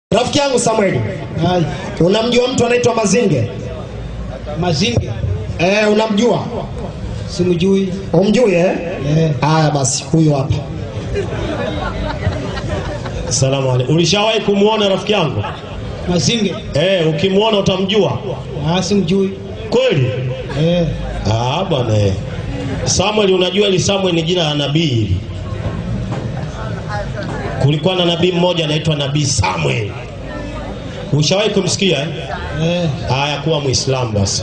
Rafiki yangu Samueli, Hai, unamjua mtu anaitwa Mazinge? Mazinge Eh, unamjua? simjui. Umjui eh? Eh, Haya basi, huyu hapa. Salamu alaykum. Ulishawahi kumwona rafiki yangu? Mazinge Eh, ukimwona utamjua ah, simjui. kweli? Eh, Ah, bwana eh. Samuel, unajua ili Samuel ni jina la nabii hili. Kulikuwa na nabii mmoja anaitwa nabii Samuel. Ushawahi kumsikia eh? eh, Haya, kuwa Muislamu basi.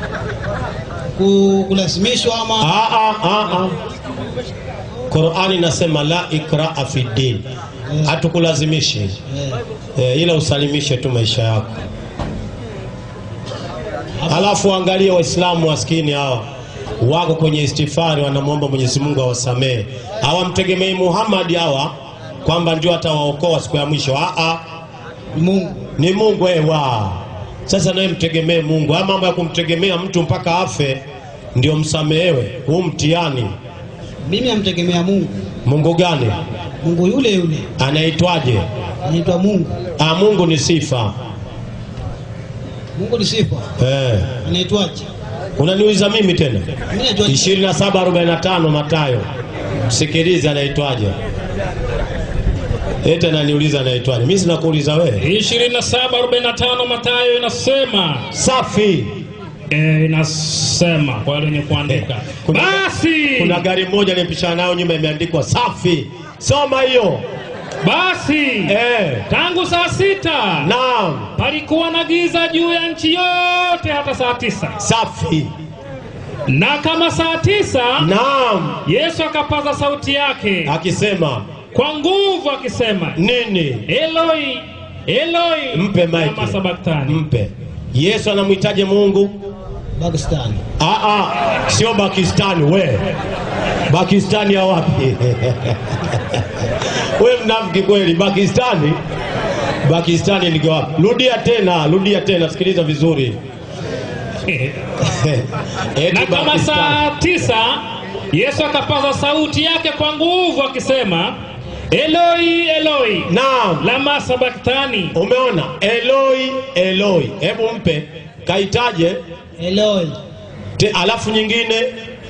ku, kulazimishwa ama Ah, ah, ah, ah. Qur'ani inasema la ikraa fi din, hatukulazimishi eh, eh, ila usalimishe tu maisha yako. Alafu angalia Waislamu maskini hawa wako kwenye istifari, wanamwomba Mwenyezi Mungu awasamehe. Hawamtegemei Muhammad hawa kwamba ndio atawaokoa siku ya mwisho. Ah, ah, Mungu ni Mungu ewa. Sasa nawe mtegemee Mungu. Haya mambo ya kumtegemea mtu mpaka afe ndio msamehewe, huu mtihani. mimi amtegemea Mungu. Mungu gani? Mungu yule yule Anaitwaje? anaitwa Mungu. Ah, Mungu ni sifa Mungu ni sifa, eh. anaitwaje? Unaniuliza mimi tena? Mimi najua 27:45 Mathayo. Msikilize anaitwaje? Ete ananiuliza anaitwaje? Mimi sina kuuliza wewe. 27:45 Mathayo inasema Safi. e, inasema kwa wale wenye kuandika Kuna, basi kuna gari moja nimepishana nayo nyuma imeandikwa safi. Soma hiyo. basi Eh. tangu saa sita Naam. palikuwa na giza juu ya nchi yote hata saa tisa Safi. na kama saa tisa Naam. Yesu akapaza sauti yake Akisema kwa nguvu akisema nini? Eloi Eloi Mpe lama maiki. sabaktani Mpe. Yesu anamhitaje Mungu? Pakistan. Ah, ah, sio Pakistani we. Pakistani ya wapi? we mnafiki kweli. Pakistani? Pakistani ni wapi? Rudia tena, rudia tena, sikiliza vizuri. Eti na kama Pakistani. saa tisa Yesu akapaza sauti yake kwa nguvu akisema Eloi Eloi Naam. lama sabaktani Umeona? Eloi, Eloi. Hebu mpe kaitaje? Eloi Te, alafu nyingine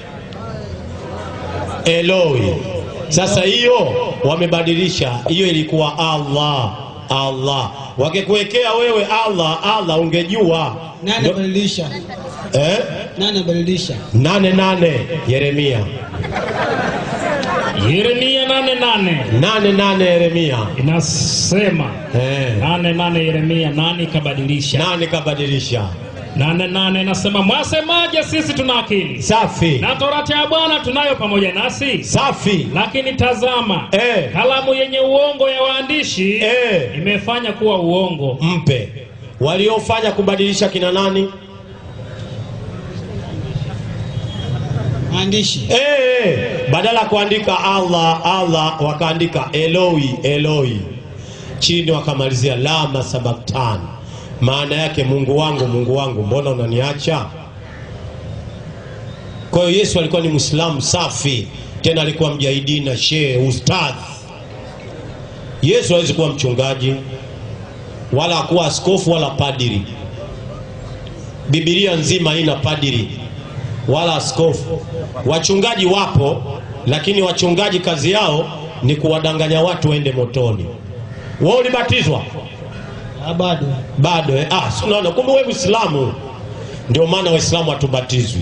Eloi. Sasa hiyo wamebadilisha, hiyo ilikuwa Allah Allah. Wakikuwekea wewe Allah Allah, ungejua nani Ndo- abadilisha? eh? Nani abadilisha? nane nane Yeremia Yeremia nane nane nane nane Yeremia inasema eh. nane nane Yeremia nani kabadilisha nane kabadilisha. nane nane inasema mwasemaje sisi tuna akili Safi na torati ya Bwana tunayo pamoja nasi safi lakini tazama eh. kalamu yenye uongo ya waandishi Eh. imefanya kuwa uongo Mpe waliofanya kubadilisha kina nani? Maandishi Eh, badala ya kuandika Allah Allah wakaandika Eloi Eloi, chini wakamalizia lama sabaktan, maana yake Mungu wangu Mungu wangu, mbona unaniacha? Kwa hiyo Yesu alikuwa ni Muislamu safi, tena alikuwa mjahidi na shehe ustadh. Yesu hawezi kuwa mchungaji wala hakuwa askofu wala padiri. Biblia nzima haina padiri wala askofu. Wachungaji wapo, lakini wachungaji kazi yao ni kuwadanganya watu waende motoni. Wewe ulibatizwa Ah, bado bado eh? Ah, si unaona, kumbe wewe Muislamu. Ndio maana Waislamu hatubatizwi,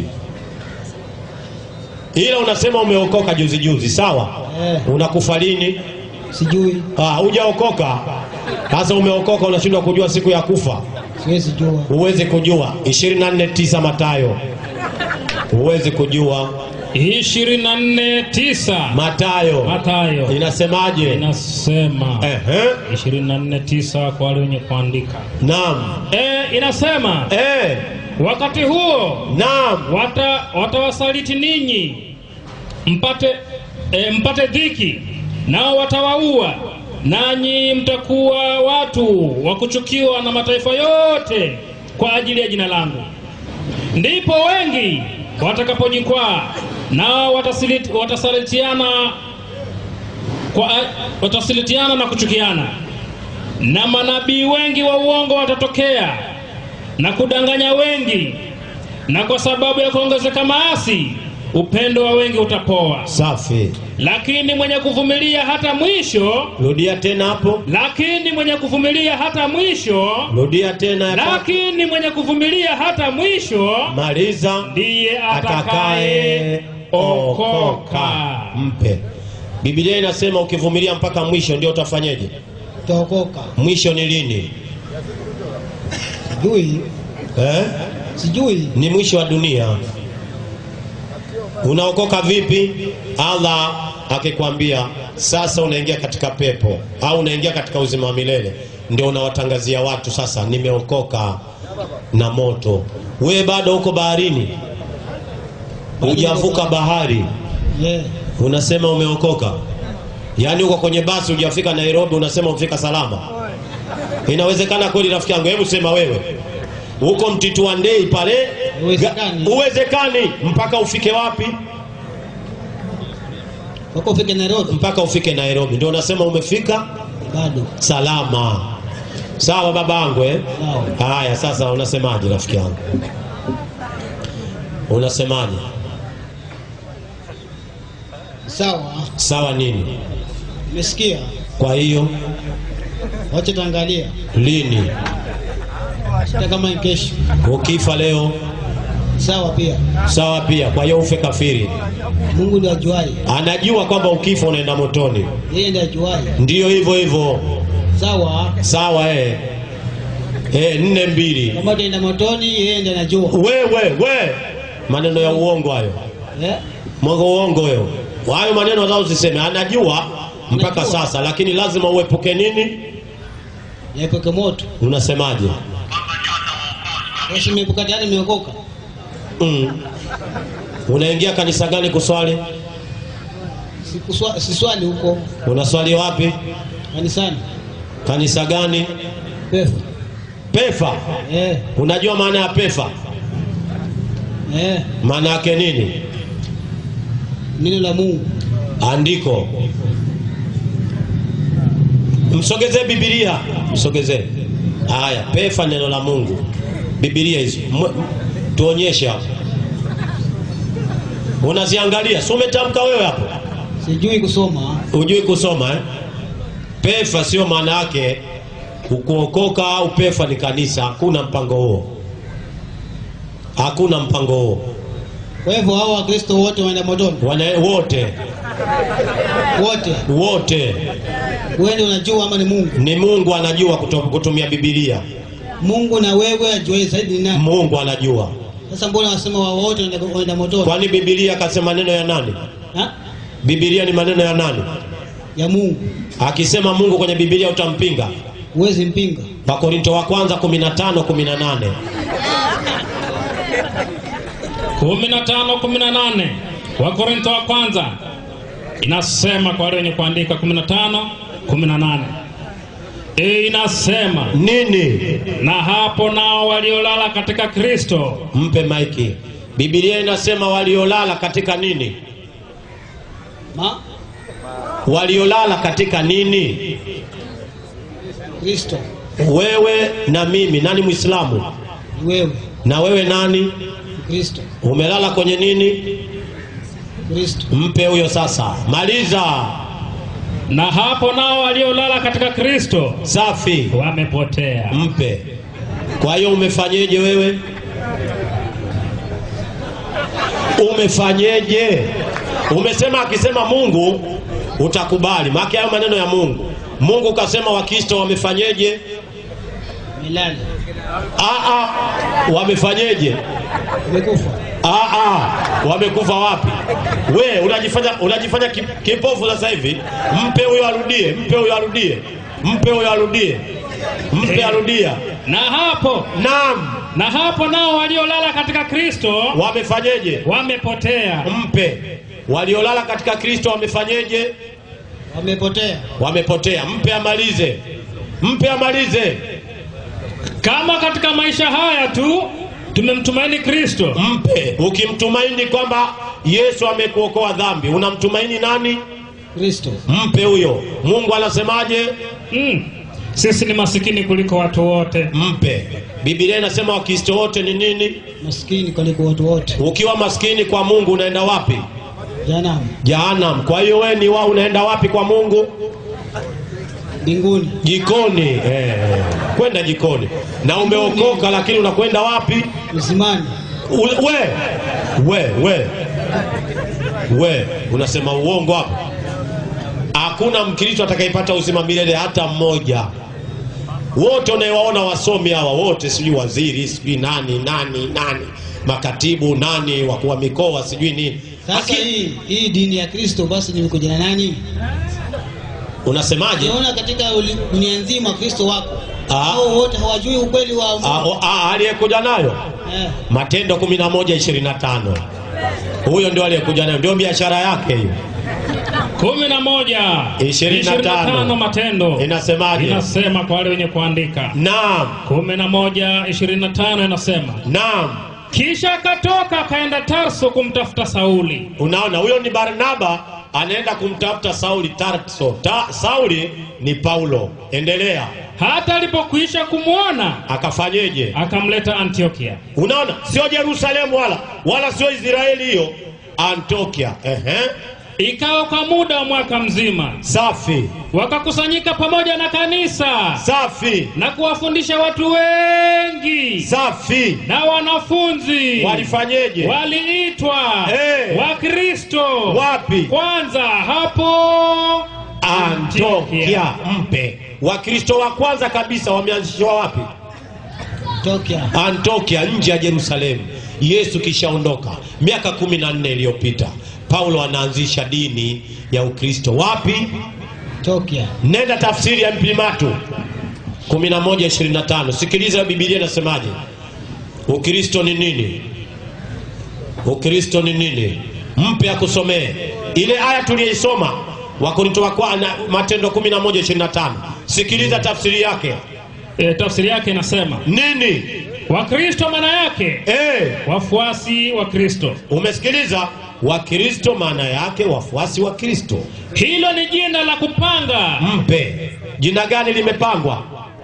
ila unasema umeokoka juzi juzi, sawa? Eh. Unakufa lini? sijui, Ah, hujaokoka. Sasa umeokoka, unashindwa kujua siku ya kufa. siwezi jua. Huwezi kujua 24:9 Mathayo, huwezi kujua ishirini na nne tisa Mathayo Mathayo inasemaje? inasema Ehe, ishirini na nne tisa kwa wale wenye kuandika naam, e, inasema eh, wakati huo naam, wata watawasaliti ninyi mpate e, mpate dhiki nao watawaua nanyi mtakuwa watu wa kuchukiwa na mataifa yote kwa ajili ya jina langu ndipo wengi watakapojikwaa nao watasiliti- watasalitiana kwa watasilitiana na kuchukiana na manabii wengi wa uongo watatokea na kudanganya wengi, na kwa sababu ya kuongezeka maasi upendo wa wengi utapoa. safi Lakini mwenye kuvumilia hata mwisho, rudia tena hapo lakini mwenye kuvumilia hata mwisho, rudia tena ya tatu. lakini mwenye kuvumilia hata mwisho maliza ndiye atakaye atakaye okoka. mpe biblia inasema ukivumilia mpaka mwisho ndio utafanyeje utaokoka. mwisho ni lini Sijui, eh? sijui. ni mwisho wa dunia unaokoka vipi allah akikwambia sasa unaingia katika pepo au unaingia katika uzima wa milele ndio unawatangazia watu sasa nimeokoka na moto wewe bado uko baharini hujavuka bahari Yeah. unasema umeokoka yaani uko kwenye basi hujafika nairobi unasema umefika salama inawezekana kweli rafiki yangu hebu sema wewe huko mtitu wa ndei pale Uwezekani. ga- uwezekani mpaka ufike wapi Wako ufike Nairobi mpaka ufike nairobi ndio unasema umefika bado. salama sawa babangu eh? Sawa. haya sasa unasemaje rafiki yangu unasemaje Sawa, sawa nini nimesikia. kwa hiyo Wacha tuangalia lini hata kama ni kesho. ukifa leo Sawa pia. sawa pia kwa hiyo ufe kafiri Mungu ndiye ajuaye. anajua kwamba ukifa unaenda motoni Yeye ndiye ajuaye. ndiyo hivyo hivyo Sawa. sawa eh. Eh, nne mbili Kama utaenda motoni, yeye ndiye anajua. wewe we maneno ya uongo hayo Eh? mwongo uongo hayo hayo maneno hata usiseme anajua mpaka Anajua. sasa lakini lazima uepuke nini Niepuke moto. unasemaje Wewe umeepuka tayari umeokoka. mm. unaingia kanisa gani kuswali Sikuswa- Siswali huko unaswali wapi kanisani. kanisa gani Pefu. pefa Eh. unajua maana ya pefa Eh. maana yake nini Neno la Mungu. andiko msogezee bibilia msogezee haya pefa neno la mungu bibilia hizo M- tuonyeshe hapo unaziangalia si umetamka wewe hapo Sijui kusoma. hujui kusoma eh? pefa sio maana yake kuokoka au pefa ni kanisa hakuna mpango huo hakuna mpango huo Kwa hivyo hao Wakristo wote waenda motoni. Wana, wote Wote. wote Wewe ndio unajua ama ni Mungu? ni mungu anajua kuto- kutumia bibilia Mungu na wewe ajuaye zaidi ni nani? mungu anajua Sasa mbona wasema wao wote waenda- waenda motoni? kwani bibilia akasema maneno ya nani Ha? bibilia ni maneno ya nani Ya Mungu. akisema mungu kwenye bibilia utampinga Huwezi mpinga. wakorinto wa kwanza 15 18 15 18 Wakorintho wa kwanza inasema kwa wale wenye kuandika 15 18 e, inasema nini na hapo nao waliolala katika Kristo mpe maiki bibilia inasema waliolala katika nini Ma? waliolala katika nini Kristo. wewe na mimi nani mwislamu Ni wewe. na wewe nani Ni Kristo. umelala kwenye nini Kristo. mpe huyo sasa maliza na hapo nao waliolala katika Kristo safi wamepotea. mpe kwa hiyo umefanyeje wewe umefanyeje umesema akisema mungu utakubali maake hayo maneno ya mungu mungu kasema wakristo wamefanyeje Milele. Aa, wamefanyeje Umekufa. Aa, wamekufa wapi we unajifanya unajifanya ki- kipofu sasa hivi mpe huyo arudie mpe huyo arudie mpe huyo arudie mpe arudia Na hapo naam na hapo nao waliolala katika Kristo wamefanyeje wamepotea. mpe waliolala katika kristo wamefanyeje Wamepotea. wamepotea mpe amalize mpe amalize Kama katika maisha haya tu tumemtumaini Kristo, mpe ukimtumaini kwamba yesu amekuokoa dhambi unamtumaini nani Kristo. mpe huyo mungu anasemaje mm. sisi ni masikini kuliko watu wote mpe bibilia inasema wakristo wote ni nini maskini kuliko watu wote ukiwa maskini kwa mungu unaenda wapi janamu jahanam kwa hiyo we ni wa unaenda wapi kwa mungu mbinguni jikoni eh, kwenda jikoni na umeokoka lakini unakwenda wapi uzimani Ule- we we we we unasema uongo hapo hakuna mkristo atakayepata uzima milele hata mmoja wote unayewaona wasomi hawa wote sijui waziri sijui nani nani nani makatibu nani wakuu wa mikoa sijui nini sasa Haki- hii hii dini ya kristo basi nimekuja na nani unasemaje naona katika uli- dunia nzima kristo wako Ah. hao wote hawajui ukweli wa Ah, Mungu. o- ah, aliyekuja nayo eh, matendo 11 25 huyo ndio aliyekuja nayo ndio biashara yake hiyo kumi na moja Ishirini na tano. tano matendo Inasemaje? inasema kwa wale wenye kuandika naam kumi na moja ishirini na tano inasema naam kisha akatoka akaenda tarso kumtafuta sauli unaona huyo ni barnaba anaenda kumtafuta sauli tarso Ta, sauli ni paulo endelea hata alipokwisha kumwona akafanyeje akamleta antiokia unaona sio yerusalemu wala wala sio israeli hiyo antiokia ehe ikawa kwa muda wa mwaka mzima safi wakakusanyika pamoja na kanisa safi na kuwafundisha watu wengi safi na wanafunzi walifanyeje waliitwa Eh. wakristo Wapi? kwanza hapo antiokia mpe wakristo wa kwanza kabisa wameanzishwa wapi Antiokia. antiokia nje ya jerusalemu yesu kishaondoka miaka kumi na nne iliyopita paulo anaanzisha dini ya ukristo wapi Antiokia. nenda tafsiri ya mpimatu 1125 sikiliza bibilia inasemaje ukristo ni nini ukristo ni nini mpe akusomee ile aya tuliyoisoma wakorinto wa kwa- na- matendo 1125 sikiliza tafsiri yake e, tafsiri yake inasema nini wakristo maana yake e, wafuasi wa kristo umesikiliza wakristo maana yake wafuasi wa kristo hilo ni jina la kupanga mpe jina gani limepangwa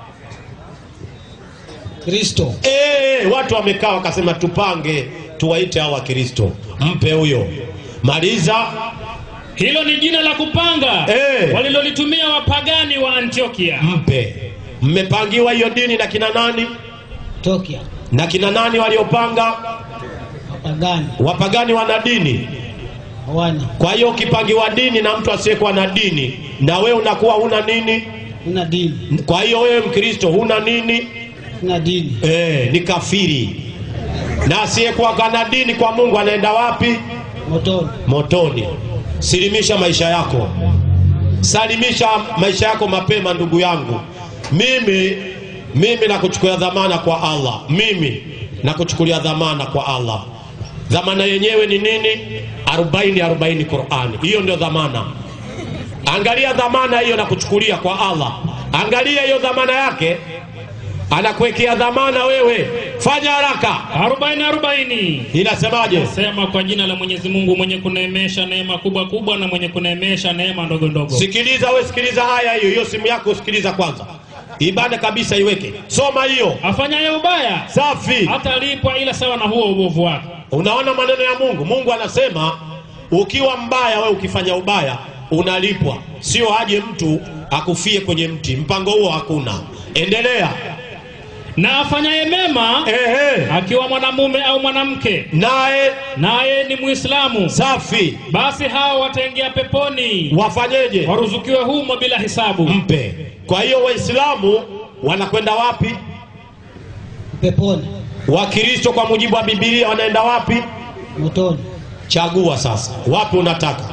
Kristo. e, watu wamekaa wakasema tupange tuwaite hawa wakristo mpe huyo maliza hilo ni jina la kupanga Eh. walilolitumia wapagani wa antiokia mpe mmepangiwa hiyo dini na kina nani Antiokia. na kina nani waliopanga Wapagani. wapagani wana dini Hawana. kwa hiyo ukipangiwa dini na mtu asiyekuwa na dini na wewe unakuwa huna nini Una dini. kwa hiyo wewe mkristo huna nini Una dini. e, ni kafiri na asiyekuwa kana dini kwa mungu anaenda wapi Motoni. motoni silimisha maisha yako salimisha maisha yako mapema ndugu yangu mimi mimi nakuchukulia dhamana kwa allah mimi nakuchukulia dhamana kwa allah dhamana yenyewe ni nini 40 40 qurani hiyo ndio dhamana angalia dhamana hiyo nakuchukulia kwa allah angalia hiyo dhamana yake anakuwekea dhamana wewe fanya haraka arobaini arobaini inasemaje sema kwa jina la mwenyezi mungu mwenye kuneemesha neema kubwa kubwa na mwenye kuneemesha neema ndogo ndogo sikiliza we sikiliza haya hiyo hiyo simu yako sikiliza kwanza ibada kabisa iweke soma hiyo afanyaye ubaya safi hatalipwa ila sawa na huo ubovu wake unaona maneno ya mungu mungu anasema ukiwa mbaya we ukifanya ubaya unalipwa sio aje mtu akufie kwenye mti mpango huo hakuna endelea na afanyaye mema Ehe. akiwa mwanamume au mwanamke naye naye ni mwislamu safi basi hao wataingia peponi wafanyeje waruzukiwe humo bila hisabu mpe kwa hiyo waislamu wanakwenda wapi Peponi. wakristo kwa mujibu wa bibilia wanaenda wapi Motoni. chagua sasa wapi unataka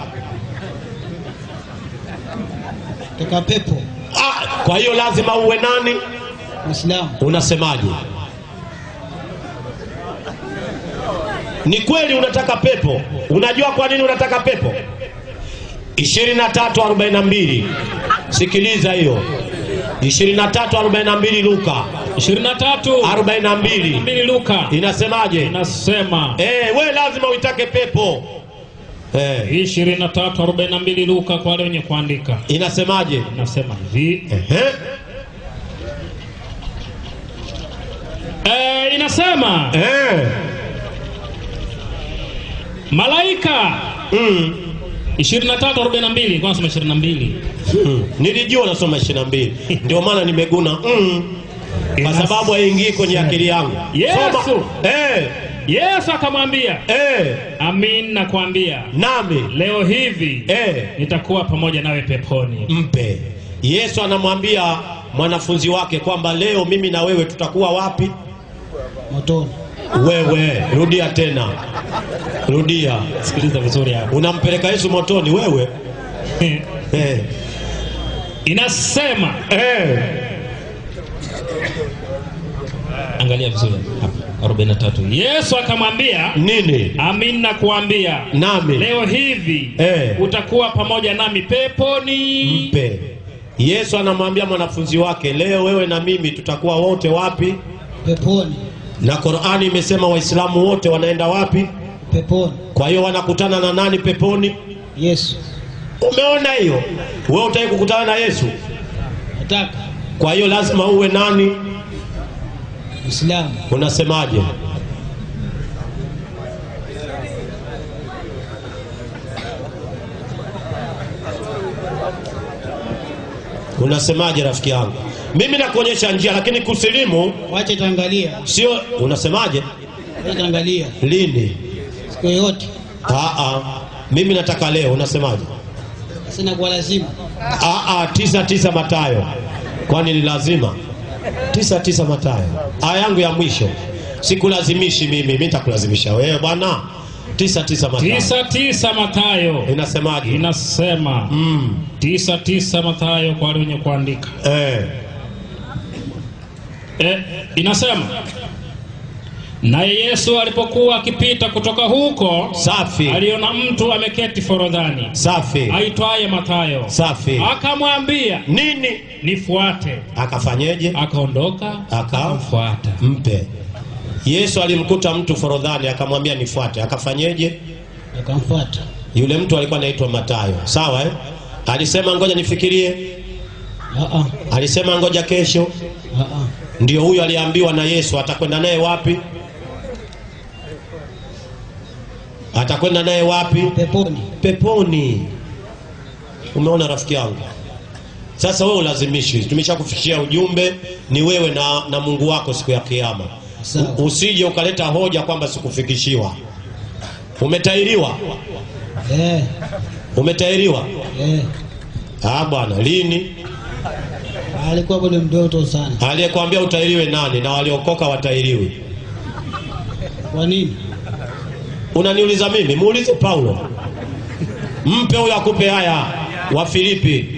Toka pepo. ah, kwa hiyo lazima uwe nani Muislamu. unasemaje ni kweli unataka pepo unajua kwa nini unataka pepo 2342 sikiliza hiyo 2342 luka 23 42 mbili luka inasemaje inasema eh, we lazima uitake pepo eh, 23 42 luka kwa wale wenye kuandika inasemaje inasema hivi Ehe. e, inasema eh. malaika mm. 23:42 kwa nasema 22 Mm. nilijua unasoma ishirini na mbili ndio maana nimeguna mm. kwa Inas- sababu haingii kwenye akili yangu Yesu. Soma. eh. Yesu akamwambia Eh. amin nakwambia nami leo hivi eh. nitakuwa pamoja nawe peponi mpe yesu anamwambia mwanafunzi wake kwamba leo mimi na wewe tutakuwa wapi motoni wewe rudia tena rudia sikiliza vizuri hapo unampeleka yesu motoni wewe eh. inasema Eh. angalia vizuri hapa 43 yesu akamwambia nini amin nakuambia nami leo hivi Eh. utakuwa pamoja nami peponi mpe yesu anamwambia mwanafunzi wake leo wewe na mimi tutakuwa wote wapi peponi na qurani imesema waislamu wote wanaenda wapi peponi kwa hiyo wanakutana na nani peponi yesu umeona hiyo wewe utaki kukutana na yesu nataka kwa hiyo lazima uwe nani uislamu unasemaje unasemaje rafiki yangu mimi nakuonyesha njia lakini kusilimu wache taangalia sio unasemaje wache taangalia lini siku yoyote Aa, mimi nataka leo unasemaje sina kwa lazima Aa, tisa tisa matayo kwani ni lazima tisa tisa matayo aya yangu ya mwisho sikulazimishi mimi mi nitakulazimisha wewe bwana tisa tisa matayo tisa tisa matayo inasemaje inasema mm. tisa tisa matayo kwa wale wenye kuandika eh. e, inasema naye yesu alipokuwa akipita kutoka huko safi aliona mtu ameketi forodhani safi aitwaye matayo safi akamwambia nini nifuate akafanyeje akaondoka Aka- akamfuata mpe yesu alimkuta mtu forodhani akamwambia nifuate akafanyeje akamfuata yule mtu alikuwa anaitwa matayo sawa eh? alisema ngoja nifikirie Aa, alisema ngoja kesho aa. ndio huyo aliambiwa na yesu atakwenda naye wapi atakwenda naye wapi peponi peponi umeona rafiki yangu sasa wewe ulazimishi tumeshakufikishia ujumbe ni wewe na, na mungu wako siku ya kiama Sawa. U- usije ukaleta hoja kwamba sikufikishiwa umetairiwa eh, umetairiwa eh. ah bwana lini alikuwa bado mdoto sana aliyekwambia utairiwe nani na waliokoka watairiwi kwa nini unaniuliza mimi muulize paulo mpe huyo akupe haya wa filipi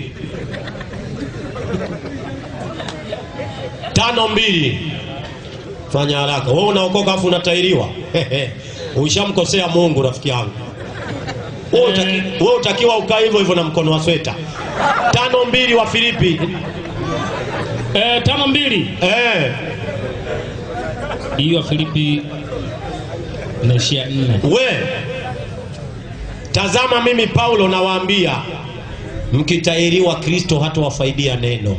tano mbili fanya haraka wewe unaokoka afu unatairiwa ushamkosea mungu rafiki yangu wewe utaki- wewe utakiwa ukaa hivyo hivyo na mkono wa sweta tano mbili wa filipi e, tano mbili eh, hiyo ya filipi naishia nne we tazama mimi paulo nawaambia mkitairiwa kristo hata wafaidia neno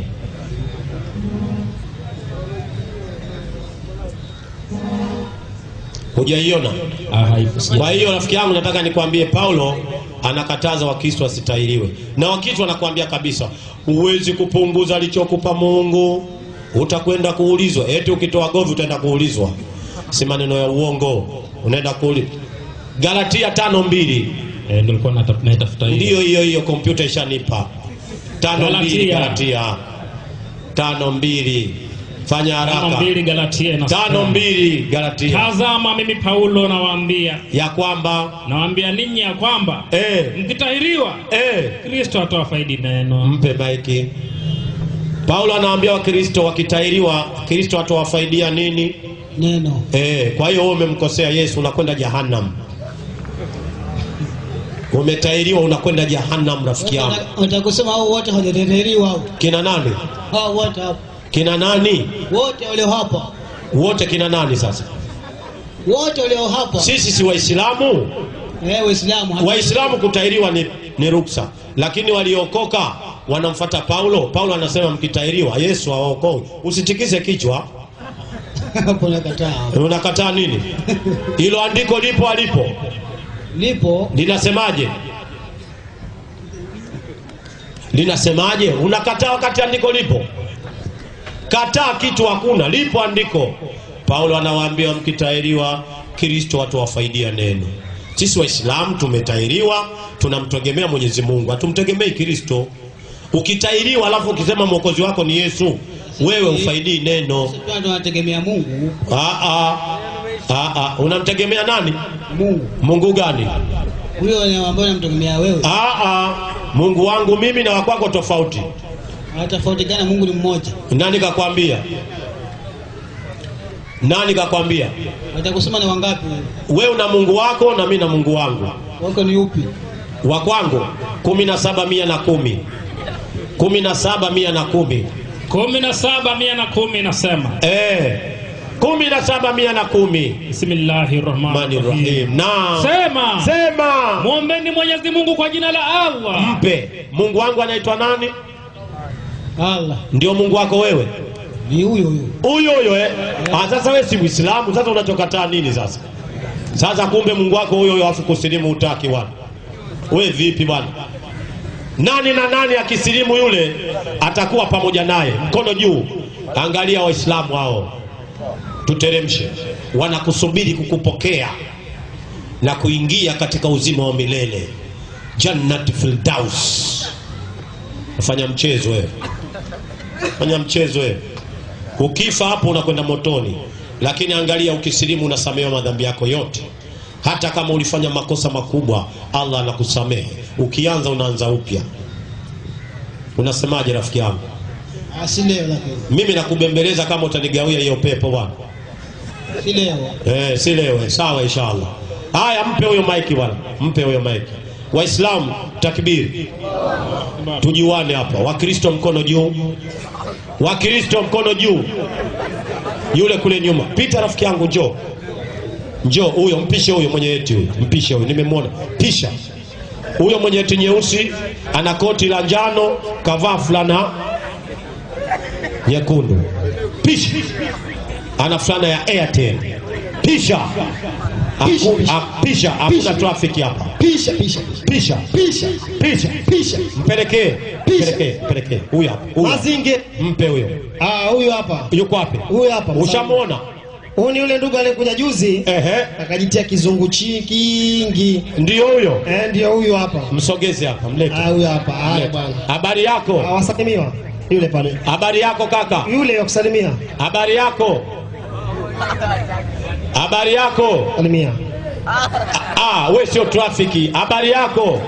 hujaiona Ah, haipo, sija- kwa hiyo rafiki yangu nataka nikwambie paulo anakataza wakristo wasitairiwe na wakristo anakuambia kabisa huwezi kupunguza alichokupa mungu utakwenda kuulizwa eti ukitoa govi utaenda kuulizwa si maneno ya uongo unaenda kuulizwa galatia tano mbili Eh, ndio nilikuwa nata- naitafuta hiyo ndiyo hiyo hiyo kompyuta ishanipa tano mbili Galatia. galatia tano mbili fanya tano haraka mbili Galatia inasema, tano mbili galatia tazama mimi Paulo nawaambia ya kwamba nawaambia ninyi ya kwamba eh, mkitahiriwa eh, Kristo atawafaidi neno mpe maiki paulo anawaambia wakristo wakitairiwa kristo atawafaidia nini neno e, kwa hiyo wewe umemkosea yesu unakwenda jahannam umetairiwa unakwenda jahannam rafiki yangu watakusema hao wote hawajateteliwa hao kina nani hao wote hapo kina nani wote walio hapa wote kina nani sasa wote walio hapa sisi si waislamu eh waislamu hapa. waislamu kutairiwa ni, ni ruksa lakini waliokoka wanamfata paulo paulo anasema mkitairiwa yesu hawaokoi usitikise kichwa hapo nakataa. unakataa nini hilo andiko lipo alipo Lipo linasemaje linasemaje unakataa wakati andiko lipo kataa kitu hakuna lipo andiko paulo anawaambia mkitahiriwa kristo watuwafaidia neno sisi waislamu tumetahiriwa tunamtegemea mwenyezi mungu hatumtegemei kristo ukitahiriwa alafu ukisema mwokozi wako ni yesu wewe ufaidii neno sisi pia tunategemea Mungu. Aa, aa, aa, unamtegemea nani Mungu mungu gani huyo ni ambaye namtegemea wewe. Aa, mungu wangu mimi na wakwako tofauti Tofauti gani? Mungu ni mmoja. nani kakwambia nani kakwambia Watakusema ni wangapi? we una mungu wako na mi na mungu wangu Wako ni upi? wa kwangu kumi na saba mia na kumi kumi na saba mia na kumi kumi na saba mia na kumi nasema Eh, kumi na saba mia na kumi bismillahi rahmani Rahmani rahim rahim na sema sema mwombeni mwenyezi mungu kwa jina la allah mpe mungu wangu anaitwa nani Allah ndio mungu wako wewe ni huyo huyo. huyo huyo eh? Ah, sasa wewe si Muislamu, sasa unachokataa nini sasa? Sasa kumbe Mungu wako huyo huyo afu kusilimu utaki bwana. We vipi bwana? Nani na nani akisilimu yule atakuwa pamoja naye, mkono juu. Angalia Waislamu hao, tuteremshe, wanakusubiri kukupokea na kuingia katika uzima wa milele, Jannat Firdaus. Fanya mchezo wewe, fanya mchezo wewe. Ukifa hapo unakwenda motoni, lakini angalia, ukisilimu unasamehewa madhambi yako yote. Hata kama ulifanya makosa makubwa, Allah anakusamehe. Ukianza unaanza upya. Unasemaje rafiki yangu? Ah, si leo lakini. Mimi nakubembeleza kama utanigawia hiyo pepo bwana. Si leo. Eh, si leo, sawa inshallah. Haya, mpe huyo maiki bwana, mpe huyo maiki. Waislamu takbiri, tujuane hapa. Wakristo mkono juu, Wakristo mkono juu. Yule kule nyuma, pita rafiki yangu, njoo njoo, huyo mpishe, huyo mwenye eti huyo, mpishe huyo, nimemwona, pisha huyo mwenye eti nyeusi, ana koti la njano, kavaa fulana nyekundu, pisha ana fulana ya Airtel. Pisha Pisha, Haku- pisha. ha- pisha, hakuna Pisha. trafiki hapa. Pisha, pisha, Pisha, pisha, pisha, pisha. mpelekee, Pisha. mpelekee, mpelekee. Huyu hapa, huyu hapa. Mazinge. mpe huyo. Ah, huyu hapa. Yuko wapi? Huyu hapa. Ushamwona? Huyu ni yule ndugu aliyekuja juzi Ehe, akajitia kizungu chi kingi. ndio huyo. Eh, ndio huyu hapa. Msogeze hapa, mlete. Ah, huyu hapa. Haya Mlete. bwana. Habari yako? Awasalimiwa. Yule pale. Habari yako kaka? Yule wa kusalimia. Habari yako? Habari yako? Salimia. Ah, we sio trafiki. Habari yako?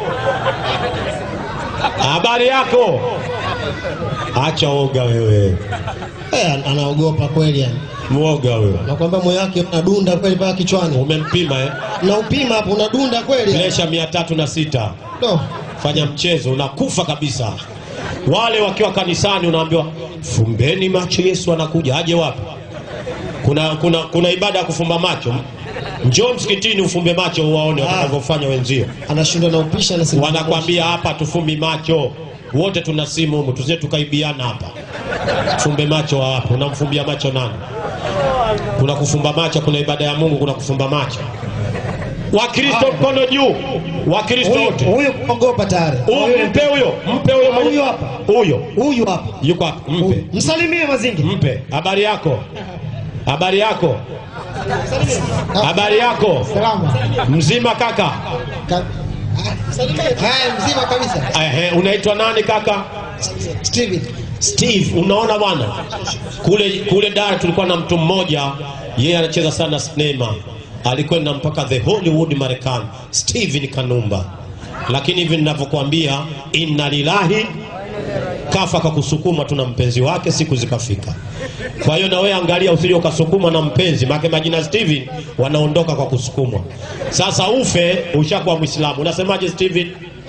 Habari yako? Acha oga wewe, Eh, anaogopa kweli yani. mwoga wewe. Nakwambia moyo wake unadunda kweli paka kichwani. Umempima eh? Na upima hapo unadunda kweli. yani. Presha mia tatu na sita. No. Fanya mchezo, unakufa kabisa. Wale wakiwa kanisani unaambiwa fumbeni macho, Yesu anakuja. Aje wapi? Kuna, kuna, kuna ibada ya kufumba macho. Njoo msikitini ufumbe macho uwaone watakavyofanya wenzio. Anashindwa na upisha na simu. Wanakwambia hapa tufumbi macho, wote tuna simu humu, tusije tukaibiana hapa. Fumbe macho wapi? Unamfumbia macho nani? Kuna kufumba macho, kuna ibada ya Mungu, kuna kufumba macho. Wakristo mkono juu, Wakristo Huyu wote. huyu kuogopa tayari. Huyu, Mpe huyo, mpe huyo, mwenye- Huyu hapa. huyo Huyu hapa. yuko hapa, mpe, Huyu. Msalimie mazingi. mpe. Habari yako, habari yako, habari yako, Salama. mzima kaka? Ka- Ah, Salimie. Haya mzima kabisa. Ehe, unaitwa nani kaka? Steven. Steve, unaona bwana, kule kule Dar tulikuwa na mtu mmoja, yeye anacheza sana sinema, alikwenda mpaka the Hollywood Marekani, Steven Kanumba. Lakini hivi ninavyokuambia, inna lillahi, kafa kwa kusukuma tu na mpenzi wake, siku zikafika. Kwa hiyo na wewe angalia, usije ukasukuma na mpenzi, maana majina Steven wanaondoka kwa kusukumwa. Sasa ufe ushakuwa Muislamu. Unasemaje Steven?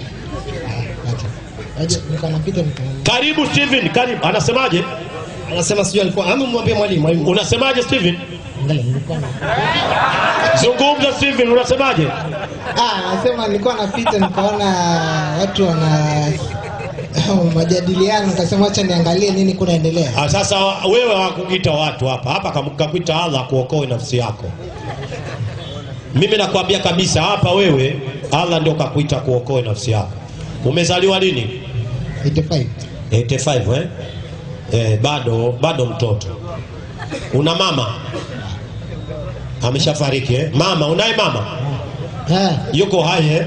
Aje nikanapita nikan. Karibu Steven, karibu. Anasemaje? Anasema sijui alikuwa ama mwambie mwalimu mwalimu. Unasemaje Steven? Angalia nilikuwa na. Zungumza Steven, unasemaje? Ah, nasema nilikuwa napita nikaona watu wana majadiliano, nikasema acha niangalie nini kunaendelea. Ah, Sasa wewe hawakuita watu hapa hapa, kam- kakuita Allah kuokoe nafsi yako. Mimi nakwambia kabisa hapa, wewe Allah ndio kakuita kuokoe nafsi yako. Umezaliwa lini? 85 85 eh? Eh, bado bado mtoto. Una mama? Ameshafariki eh? Mama, unaye mama? Ah, Yuko hai eh?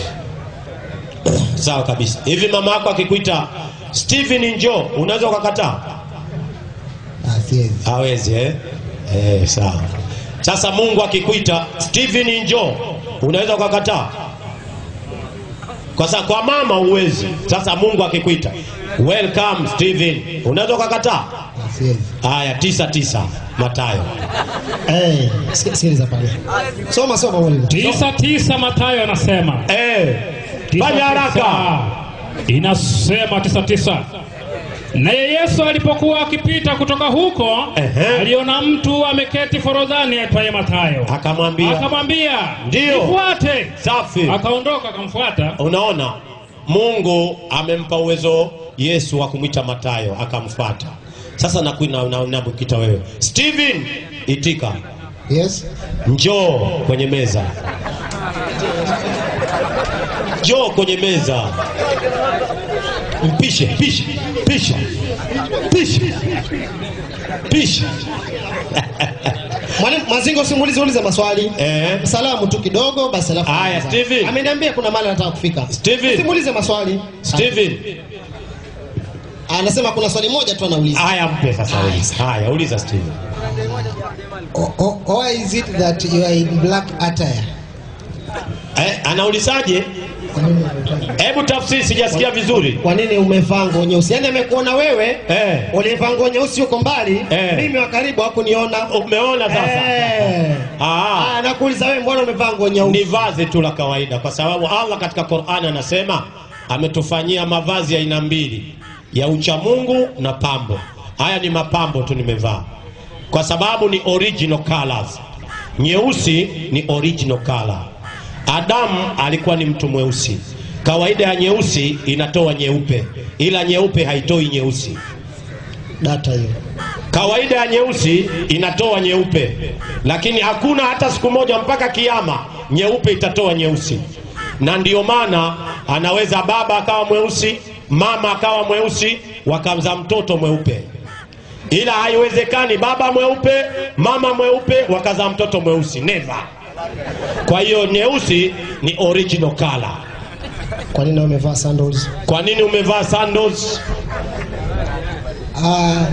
Sawa kabisa. Hivi mama yako akikuita Steven njoo, unaweza ukakataa? ah, siwezi. hawezi eh? Eh, sawa. Sasa Mungu akikuita Steven njoo, unaweza ukakataa? Kwa sababu kwa mama huwezi. Sasa Mungu akikuita welcome Steven, unaweza ukakataa? Ah, siwezi. Haya, tisa tisa Mathayo. Eh, si- sikiliza pale. Soma soma mwalimu. tisa tisa Mathayo anasema Eh, Tisa fanya haraka. tisa. Inasema tisa tisa. Naye Yesu alipokuwa akipita kutoka huko, Ehe. aliona mtu ameketi forodhani aitwaye Mathayo. Akamwambia Akamwambia, Ndiyo. nifuate. safi. Akaondoka akamfuata. Unaona, Mungu amempa uwezo Yesu wa kumwita Matayo akamfuata. Sasa nakuita na, na, na, wewe Steven, itika Yes. njoo kwenye meza, njoo kwenye meza, mpishe pishe pishe pishe pishe. Mwalimu Mazingo simulize ulize maswali. Eh, Salamu tu kidogo basi alafu. Haya, anza. Steven. Ameniambia kuna mahali anataka kufika. Steven. Simulize maswali. Steven, Anasema kuna swali moja tu anauliza. haya mpe sasa, uliza. Haya, uliza Steven. O- o- Why is it that you are in black attire? Eh, anaulizaje? Kwa nini unataka- Hebu tafsiri, sijasikia vizuri. Kwa nini umevaa nguo nyeusi? Yaani amekuona wewe Eh. ulivaa nguo nyeusi huko mbali, Eh. mimi wa karibu hakuniona. Umeona sasa? Eh. Ah, Ah, nakuuliza wewe mbona umevaa nguo nyeusi? ni vazi tu la kawaida, kwa sababu Allah katika Qur'ani anasema ametufanyia mavazi ya aina mbili, ya uchamungu na pambo. Haya ni mapambo tu nimevaa, kwa sababu ni original colors. Nyeusi ni original color. Adamu alikuwa ni mtu mweusi. Kawaida ya nyeusi inatoa nyeupe, ila nyeupe haitoi nyeusi. Data hiyo. Kawaida ya nyeusi inatoa nyeupe, lakini hakuna hata siku moja mpaka kiama nyeupe itatoa nyeusi. Na ndiyo maana anaweza baba akawa mweusi, mama akawa mweusi, wakamza mtoto mweupe, ila haiwezekani baba mweupe, mama mweupe, wakazaa mtoto mweusi, never. Kwa hiyo nyeusi ni original color. Kwa nini umevaa sandals? Kwa nini umevaa sandals? Ah,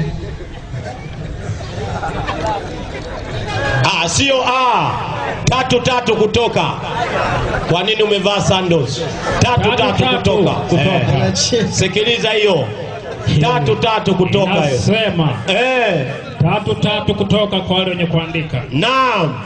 Ah, sio ah. Tatu tatu kutoka. Kwa nini umevaa sandals? Tatu Tatu, tatu tatu, kutoka. kutoka. Eh. Sikiliza hiyo. Tatu tatu kutoka hiyo. Inasema Eh, tatu tatu kutoka kwa wale wenye kuandika. naam.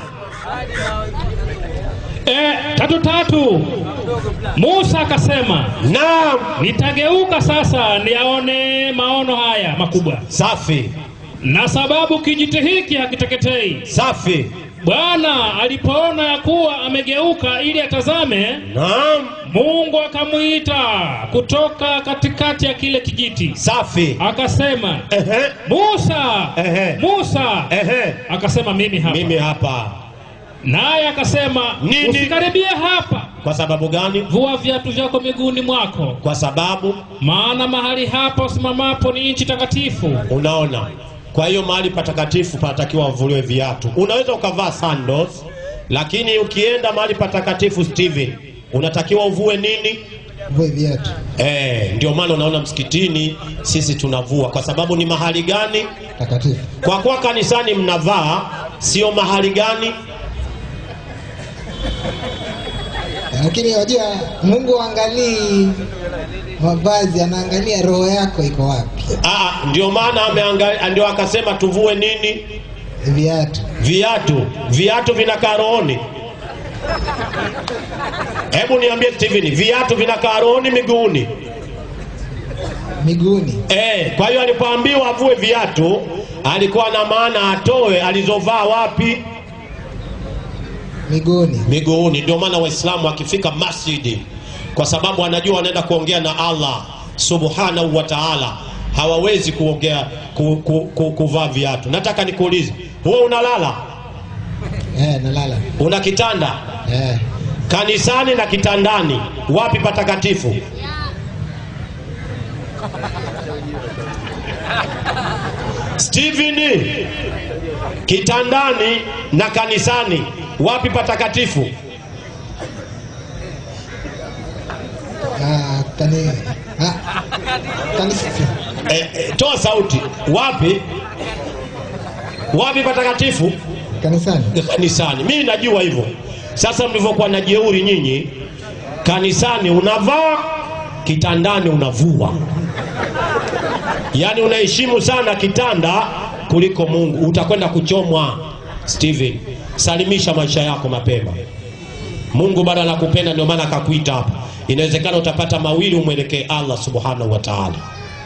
E, tatu tatu. Musa akasema Naam. nitageuka sasa niyaone maono haya makubwa, Safi. na sababu kijiti hiki hakiteketei. Safi. Bwana alipoona ya kuwa amegeuka ili atazame, Naam. Mungu akamwita kutoka katikati ya kile kijiti, Safi. akasema Ehe. Musa, Ehe. Musa. Ehe. Akasema mimi hapa. Mimi hapa. Naye akasema Nini? usikaribie hapa, Kwa sababu gani? vua viatu vyako miguuni mwako, Kwa sababu maana mahali hapa usimamapo ni nchi takatifu. unaona kwa hiyo mahali patakatifu panatakiwa wavuliwe viatu unaweza ukavaa sandals lakini ukienda mahali patakatifu Steven unatakiwa uvue nini vue viatu. eh, ndio maana unaona msikitini sisi tunavua kwa sababu ni mahali gani Takatifu. kwa kuwa kanisani mnavaa sio mahali gani Lakini wajua Mungu angalii mavazi, anaangalia roho yako iko wapi. Aa, ndio maana ameangalia ndio akasema tuvue nini Viatu. viatu viatu vinakaa rohoni hebu niambie Steven viatu vinakaa rohoni miguuni Miguuni. Eh, kwa hiyo alipoambiwa avue viatu alikuwa na maana atoe alizovaa wapi? Miguuni. Miguuni. Ndio maana Waislamu wakifika masjidi, kwa sababu anajua anaenda kuongea na Allah, subhanahu wa taala hawawezi kuongea ku, ku, ku, kuvaa viatu nataka nikuulize huwe unalala Eh, nalala. una kitanda Eh. kanisani na kitandani wapi patakatifu steveni kitandani na kanisani wapi patakatifu Ah, kani ah, kanisa. e, e, toa sauti wapi wapi patakatifu Kanisani. kanisani mimi najua hivyo sasa mlivyokuwa na jeuri nyinyi kanisani unavaa kitandani unavua yaani unaheshimu sana kitanda kuliko mungu utakwenda kuchomwa steven salimisha maisha yako mapema mungu bado anakupenda ndio maana akakuita hapa inawezekana utapata mawili umwelekee allah subhanahu wa taala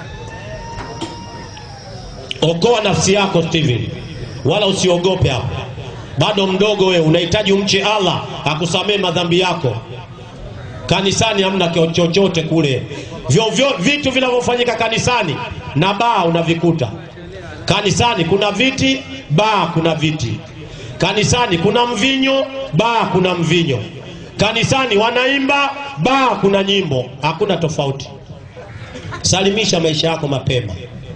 okoa nafsi yako steven wala usiogope hapo bado mdogo wewe unahitaji umche allah akusamee madhambi yako kanisani hamna kio- chochote kule vyovyo vitu vinavyofanyika kanisani na baa unavikuta kanisani kuna viti baa kuna viti kanisani kuna mvinyo baa kuna mvinyo kanisani wanaimba baa kuna nyimbo hakuna tofauti salimisha maisha yako mapema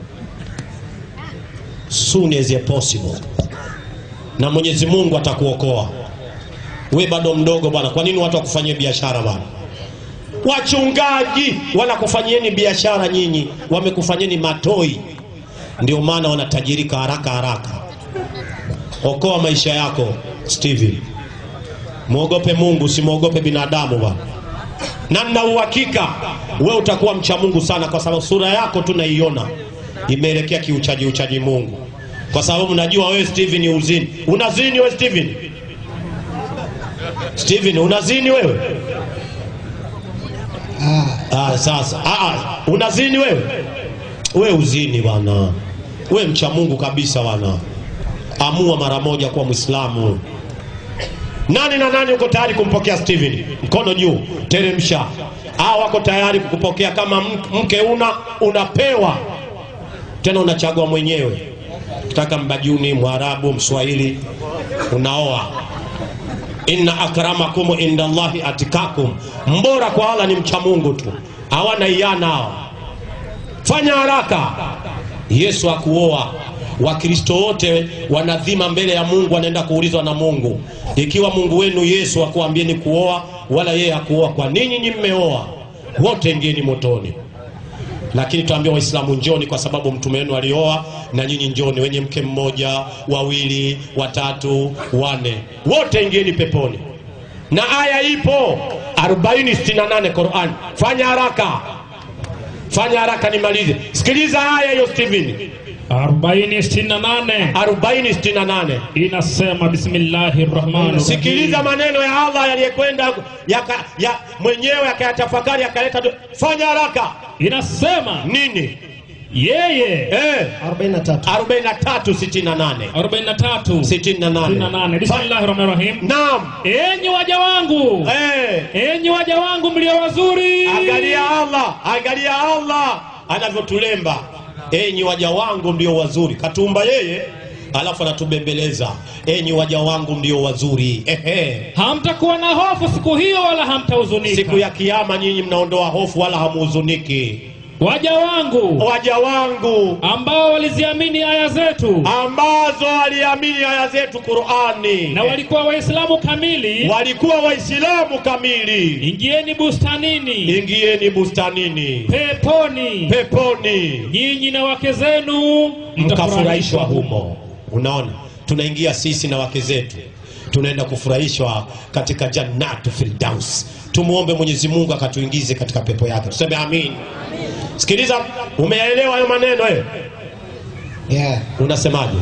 soon as possible na mwenyezi mungu atakuokoa we bado mdogo bwana kwa nini watu wakufanyie biashara bwana wachungaji wanakufanyieni biashara nyinyi wamekufanyeni matoi ndio maana wanatajirika haraka haraka okoa maisha yako steven mwogope mungu simwogope binadamu bwana na nina uhakika we utakuwa mcha mungu sana kwa sababu sura yako tu naiona imeelekea kiuchaji uchaji mungu kwa sababu najua wewe steven uzini unazini wewe steven steven unazini wewe Ah, ah, sasa ah, ah, unazini wewe we uzini bwana we mcha mungu kabisa bwana amua mara moja kuwa mwislamu nani na nani uko tayari kumpokea steven mkono juu teremsha a wako tayari kukupokea kama m- mke una unapewa tena unachagua mwenyewe kitaka mbajuni mwarabu mswahili unaoa inna akramakum inda llahi atikakum mbora kwa ala ni mcha mungu tu hawana iana hao fanya haraka yesu akuoa wakristo wote wanadhima mbele ya mungu wanaenda kuulizwa na mungu ikiwa mungu wenu yesu akuambieni kuoa wala yeye akuoa kwa ninyi nyi mmeoa wote ingieni motoni lakini tuambia waislamu njoni kwa sababu mtume wenu alioa na nyinyi njoni wenye mke mmoja wawili watatu wane wote ingieni peponi na aya ipo 468 Qur'an fanya haraka fanya haraka nimalize sikiliza aya hiyo Steven 4068 4068 inasema bismillahi rahmani sikiliza maneno ya Allah yaliyekwenda yaka, ya mwenyewe akayatafakari akaleta do- fanya haraka inasema nini yeye eh 43 4368 43 68 68 bismillahi rahmani rahim naam enyi waja wangu eh enyi waja wangu mlio wazuri angalia Allah angalia Allah anavyotulemba enyi waja wangu ndio wazuri katuumba yeye alafu anatubembeleza enyi waja wangu ndio wazuri ehe hamtakuwa na hofu siku hiyo wala hamtahuzunika siku ya kiama nyinyi mnaondoa hofu wala hamuhuzuniki waja wangu waja wangu ambao waliziamini aya zetu ambazo waliamini aya zetu Qur'ani na walikuwa waislamu kamili walikuwa waislamu kamili ingieni bustanini ingieni bustanini peponi peponi nyinyi na wake zenu mkafurahishwa humo unaona tunaingia sisi na wake zetu tunaenda kufurahishwa katika jannatu firdaus tumwombe mwenyezi mungu akatuingize katika pepo yake tuseme amin sikiliza umeelewa hayo maneno eh? yeah. unasemaje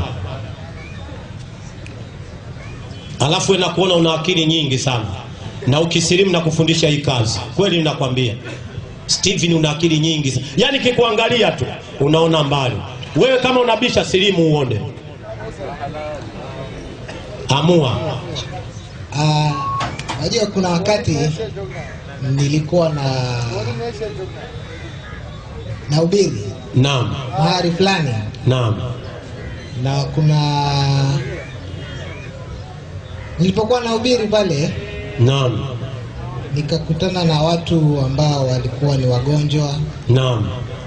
alafu na kuona una akili nyingi sana na ukisilimu na kufundisha hii kazi kweli nakwambia Steven una akili nyingi sana yaani kikuangalia tu unaona mbali wewe kama unabisha silimu uone amua Ah, Unajua kuna wakati nilikuwa na nahubiri Naam, mahali fulani naam, na kuna nilipokuwa nahubiri pale naam, nikakutana na watu ambao walikuwa ni wagonjwa naam,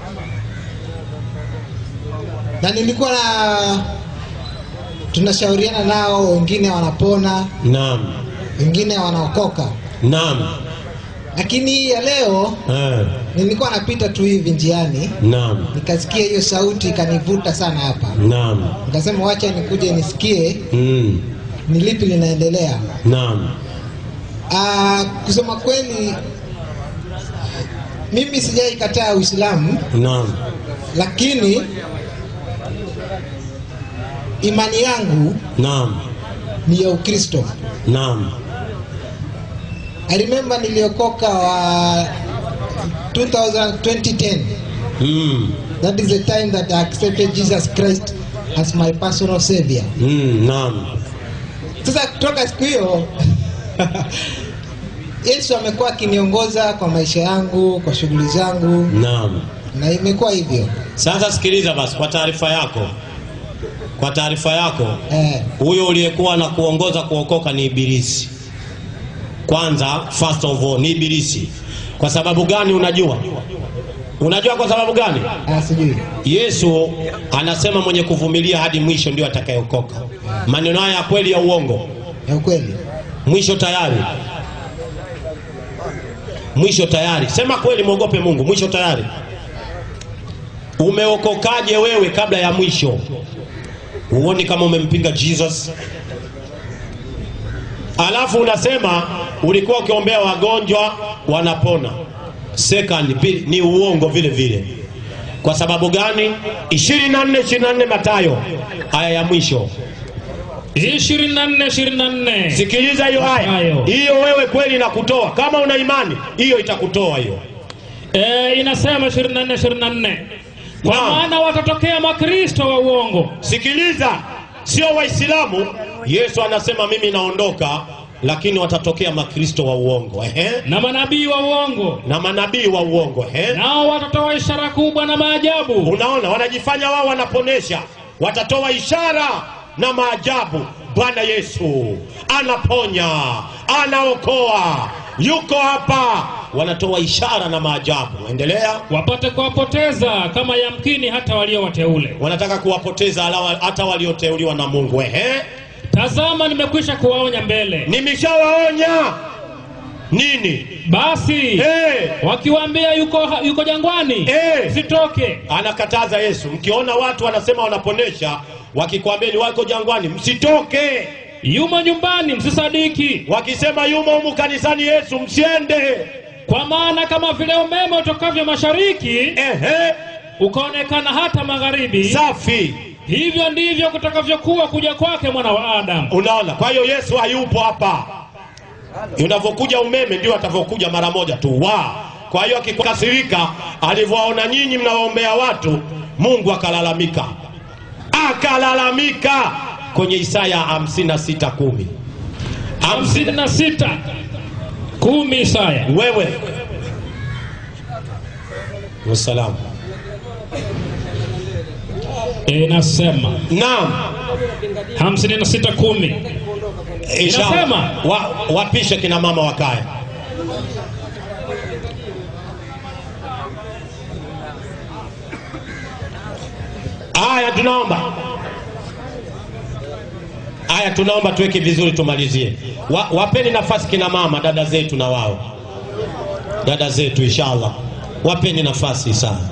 na nilikuwa na tunashauriana nao, wengine wanapona, naam, wengine wanaokoka. naam, Lakini hii ya leo eh, nilikuwa napita tu hivi njiani, naam, nikasikia hiyo sauti ikanivuta sana hapa, naam, nikasema wacha nikuje nisikie mm, ni lipi linaendelea. naam, Ah, kusema kweli mimi sijaikataa Uislamu, naam, lakini imani yangu naam, ni ya Ukristo. naam, I remember niliokoka wa 2000 2010. mm, That is the time that I accepted Jesus Christ as my personal savior. mm, naam, Sasa kutoka siku hiyo Yesu amekuwa akiniongoza kwa maisha yangu, kwa shughuli zangu naam. na imekuwa hivyo. Sasa sikiliza basi, kwa taarifa yako, kwa taarifa yako, Eh, huyo uliyekuwa na kuongoza kuokoka ni Ibilisi. Kwanza, first of all, ni Ibilisi. Kwa sababu gani? Unajua, unajua kwa sababu gani? ah, sijui. Yesu anasema mwenye kuvumilia hadi mwisho ndio atakayeokoka. Maneno haya ya kweli ya uongo? Ya ukweli. Mwisho tayari, mwisho tayari. Sema kweli, mwogope Mungu. Mwisho tayari. Umeokokaje wewe kabla ya mwisho? Huoni kama umempinga Jesus? Alafu unasema ulikuwa ukiombea wagonjwa wanapona. Second, pi- ni uongo vile vile. Kwa sababu gani? 24 24 Mathayo aya ya mwisho. 24 24 Sikiliza hiyo aya Mathayo. hiyo, wewe kweli inakutoa. Kama una imani hiyo, itakutoa hiyo. e, inasema 24 24 kwa Naam. maana watatokea makristo wa uongo Sikiliza, sio Waislamu. Yesu anasema mimi naondoka, lakini watatokea makristo wa uongo ehe, na manabii wa uongo na manabii wa uongo ehe. nao watatoa ishara kubwa na maajabu Unaona, wanajifanya wao wanaponesha, watatoa ishara na maajabu. Bwana Yesu anaponya, anaokoa, yuko hapa, wanatoa ishara na maajabu. Endelea. wapate kuwapoteza kama yamkini hata walio wateule wanataka kuwapoteza alawa- hata walioteuliwa na Mungu. Ehe, tazama nimekwisha kuwaonya mbele nimeshawaonya nini? basi Eh, wakiwaambia yuko, yuko jangwani Eh. sitoke anakataza Yesu, mkiona watu wanasema wanaponesha, wakikwambia ni wako jangwani, msitoke. yumo nyumbani msisadiki Wakisema yumo humu kanisani Yesu, msiende. kwa maana kama vile umeme utokavyo mashariki Ehe, ukaonekana hata magharibi safi. hivyo ndivyo kutakavyokuwa kuja kwake mwana wa adamu Unaona, kwa hiyo Yesu hayupo hapa. Unavyokuja umeme ndio atavyokuja mara moja tu wa. Kwa hiyo akikasirika, alivyowaona nyinyi mnawaombea watu, Mungu akalalamika, akalalamika kwenye Isaya 56 kumi. hamsini na sita kumi Isaya Wewe wasalamu. inasema Naam, hamsini na sita kumi inshallah. Inasema. wa, wapishe kina mama wakae. Aya, tunaomba aya, tunaomba tuweke vizuri, tumalizie. Wa, wapeni nafasi kina mama, dada zetu na wao, dada zetu, inshallah, wapeni nafasi sana.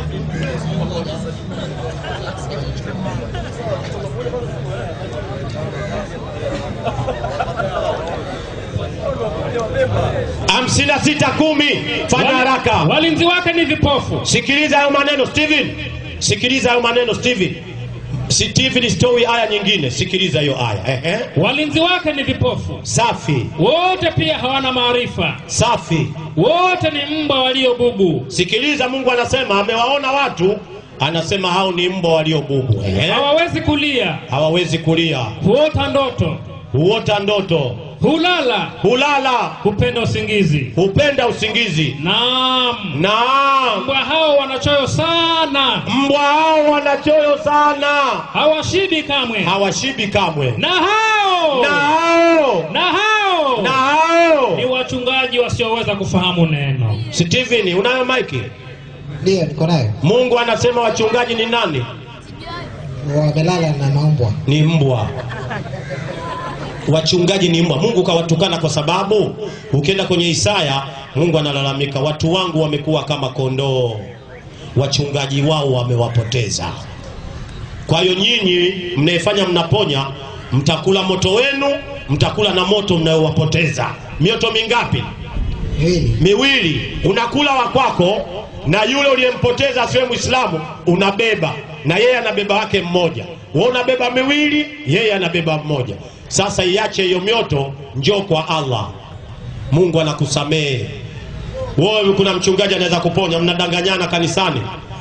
hamsini na sita kumi. Fanya haraka. walinzi wake ni vipofu Sikiliza hayo maneno Steven, sikiliza hayo maneno Steven. Steven story aya nyingine, sikiliza hiyo aya. Ehe. walinzi wake ni vipofu Safi, wote pia hawana maarifa safi. wote ni mbwa walio bubu Sikiliza, Mungu anasema amewaona watu, anasema hao ni mbwa walio bubu. Ehe. hawawezi kulia Hawawezi kulia, huota ndoto huota ndoto, hulala hulala hupenda usingizi hupenda usingizi naam naam mbwa hao wanachoyo sana mbwa hao wanachoyo sana hawashibi kamwe hawashibi kamwe na hao na hao na hao na hao ni wachungaji wasioweza kufahamu neno Steven unayo maiki Ndio, niko nayo. Mungu anasema wachungaji ni nani Wamelala na maumbwa. ni mbwa wachungaji ni mbwa mungu kawatukana kwa sababu ukienda kwenye isaya mungu analalamika watu wangu wamekuwa kama kondoo wachungaji wao wamewapoteza kwa hiyo nyinyi mnayefanya mnaponya mtakula moto wenu mtakula na moto mnayowapoteza mioto mingapi Miwili. miwili unakula wa kwako na yule uliyempoteza asiwe mwislamu unabeba na yeye anabeba wake mmoja we unabeba miwili yeye anabeba mmoja sasa iache hiyo mioto njoo kwa allah mungu anakusamehe wewe kuna mchungaji anaweza kuponya mnadanganyana kanisani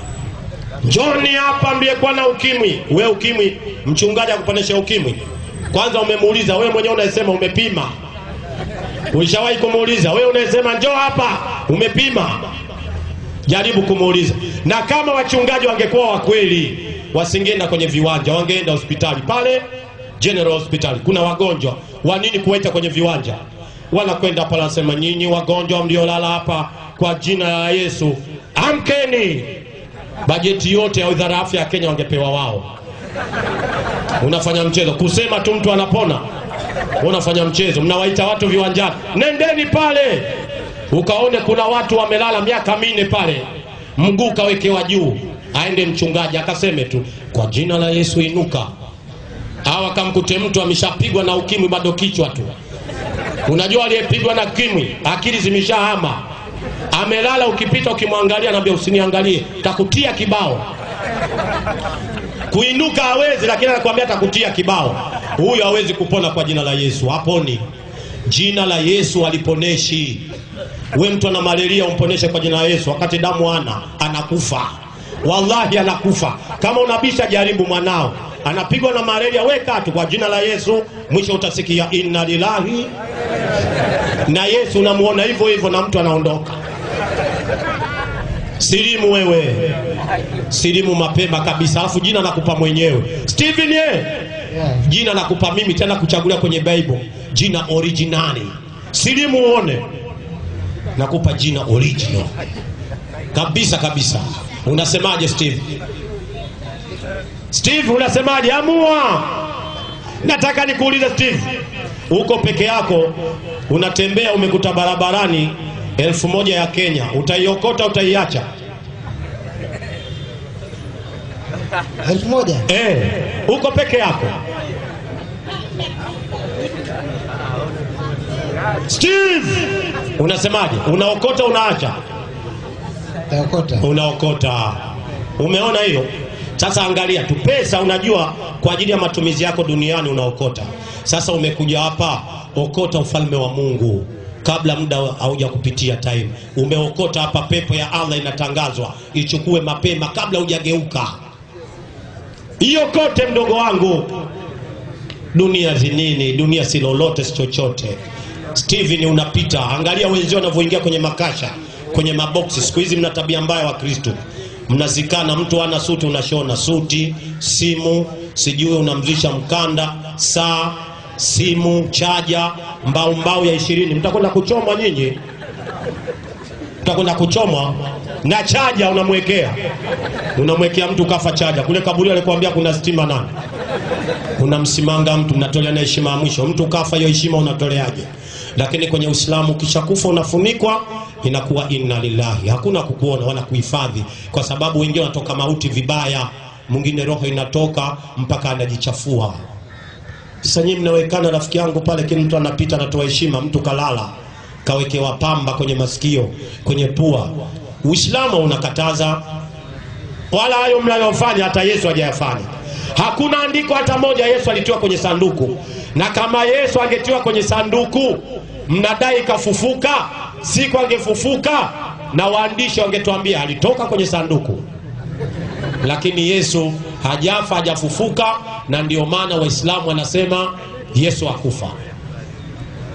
njoni hapa mliyekuwa na ukimwi we ukimwi mchungaji akuponesha ukimwi kwanza umemuuliza wewe mwenyewe unasema umepima ulishawahi kumuuliza wewe unayesema njoo hapa umepima jaribu kumuuliza na kama wachungaji wangekuwa wa kweli wasingeenda kwenye viwanja wangeenda hospitali pale general hospital kuna wagonjwa wa nini kuwaita kwenye viwanja wanakwenda pale wanasema nyinyi wagonjwa mliolala hapa kwa jina la yesu amkeni bajeti yote ya wizara ya afya ya kenya wangepewa wao unafanya mchezo kusema tu mtu anapona unafanya mchezo mnawaita watu viwanjani nendeni pale ukaone kuna watu wamelala miaka minne pale mguu kawekewa juu aende mchungaji akaseme tu kwa jina la yesu inuka au akamkute mtu ameshapigwa na ukimwi bado kichwa tu unajua aliyepigwa na kimwi akili zimeshahama amelala ukipita ukimwangalia naambia usiniangalie takutia kibao kuinuka hawezi lakini anakuambia atakutia kibao huyu hawezi kupona kwa jina la yesu haponi jina la yesu aliponeshi we mtu ana malaria umponeshe kwa jina la yesu wakati damu ana anakufa wallahi anakufa kama unabisha jaribu mwanao anapigwa na malaria weka tu kwa jina la yesu mwisho utasikia inna lillahi na yesu unamuona hivyo hivyo na mtu anaondoka silimu wewe silimu mapema kabisa alafu jina nakupa mwenyewe stephen ye Yeah. jina nakupa mimi tena kuchagulia kwenye bible jina originali silimu uone nakupa jina original kabisa kabisa unasemaje steve steve unasemaje amua nataka nikuulize steve uko peke yako unatembea umekuta barabarani elfu moja ya kenya utaiokota utaiacha Elfu moja. eh, uko peke yako steve unasemaje unaokota unaacha Taokota. unaokota umeona hiyo sasa angalia tu pesa unajua kwa ajili ya matumizi yako duniani unaokota sasa umekuja hapa okota ufalme wa mungu kabla muda hauja kupitia time umeokota hapa pepo ya allah inatangazwa ichukue mapema kabla hujageuka hiyo kote mdogo wangu dunia zinini dunia si lolote si chochote steven unapita angalia wenzio wanavyoingia kwenye makasha kwenye maboksi siku hizi mna tabia mbaya wa kristo mnazikana mtu ana suti unashona suti simu sijui unamzisha mkanda saa simu chaja mbao mbao ya ishirini mtakwenda kuchomwa nyinyi utakwenda kuchomwa na chaja unamwekea unamwekea mtu kafa chaja kule kaburi alikwambia kuna stima nani unamsimanga mtu mnatolea na heshima ya mwisho mtu kafa hiyo heshima unatoleaje lakini kwenye uislamu ukishakufa unafunikwa inakuwa inna lillahi hakuna kukuona wala kuhifadhi kwa sababu wengine wanatoka mauti vibaya mwingine roho inatoka mpaka anajichafua sasa nyinyi mnawekana rafiki yangu pale kila mtu anapita anatoa heshima mtu kalala kawekewa pamba kwenye masikio kwenye pua uislamu unakataza wala hayo mnayofanya hata yesu hajayafanya hakuna andiko hata moja yesu alitiwa kwenye sanduku na kama yesu angetiwa kwenye sanduku mnadai kafufuka siku angefufuka na waandishi wangetuambia alitoka kwenye sanduku lakini yesu hajafa hajafufuka na ndio maana waislamu wanasema yesu akufa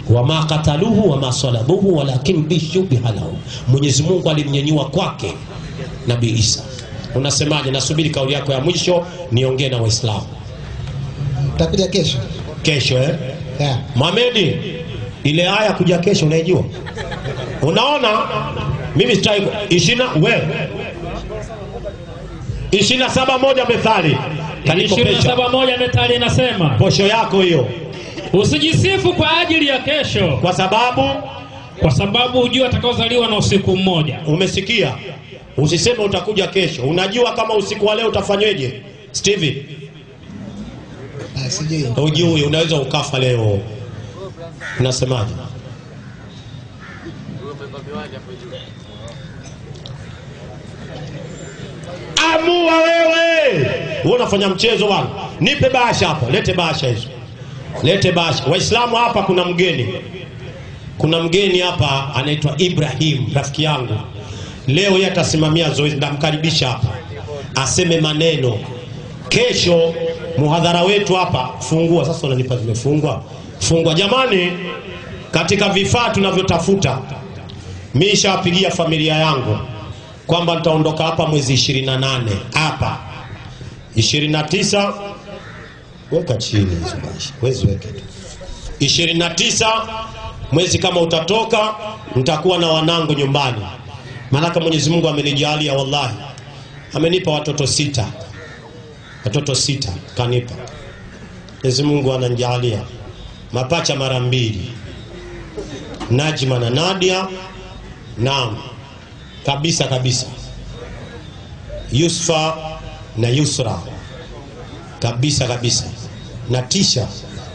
wama kataluhu wama salabuhu walakin bishubiha lahum, Mwenyezi Mungu alimnyanyua kwake Nabii Isa. Unasemaje? Nasubiri kauli yako ya mwisho niongee na Waislamu Utakuja kesho? kesho eh? Yeah. Mohamedi, ile aya kuja kesho unaijua? Unaona, mimi sitaki ishirini we ishirini na saba moja Methali kanikopesha 27 Methali inasema posho yako hiyo, usijisifu kwa ajili ya kesho, kwa sababu kwa sababu hujua atakaozaliwa na usiku mmoja. umesikia. Usiseme utakuja kesho, unajua kama usiku wa leo utafanyweje? Stevie, Ah, sijui. hujui, unaweza ukafa leo. Unasemaje? Amua wewe. Wewe unafanya mchezo bwana. Nipe bahasha hapa, lete bahasha hizo. Lete bahasha. Waislamu hapa kuna mgeni. Kuna mgeni hapa anaitwa Ibrahim, rafiki yangu. Leo yeye atasimamia zoezi, ndamkaribisha hapa aseme maneno. Kesho muhadhara wetu hapa, fungua sasa. Unanipa zimefungwa, fungwa. Jamani, katika vifaa tunavyotafuta, mi nishawapigia familia yangu kwamba nitaondoka hapa mwezi 28 hapa 29 weka chini hizo basi, wezi weke tu 29 mwezi kama utatoka, nitakuwa na wanangu nyumbani, maanake Mwenyezi Mungu amenijalia, wallahi, amenipa watoto sita, watoto sita kanipa. Mwenyezi Mungu ananijalia mapacha mara mbili, Najma na Nadia, naam kabisa kabisa, Yusfa na Yusra kabisa kabisa, na Tisha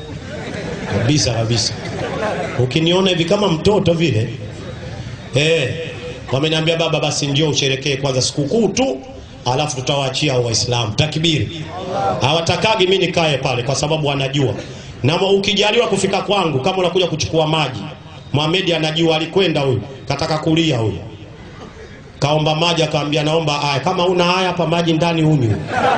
kabisa kabisa. Ukiniona hivi kama mtoto vile eh, wameniambia baba, basi njoo usherekee kwanza sikukuu tu, alafu tutawaachia Waislamu. Takbiri! Hawatakagi mimi nikae pale, kwa sababu wanajua, na ukijaliwa kufika kwangu, kama unakuja kuchukua maji, Mohamed anajua, alikwenda huyu, kataka kulia huyu kaomba maji, akaambia naomba aya. Kama una aya hapa, maji ndani unywe.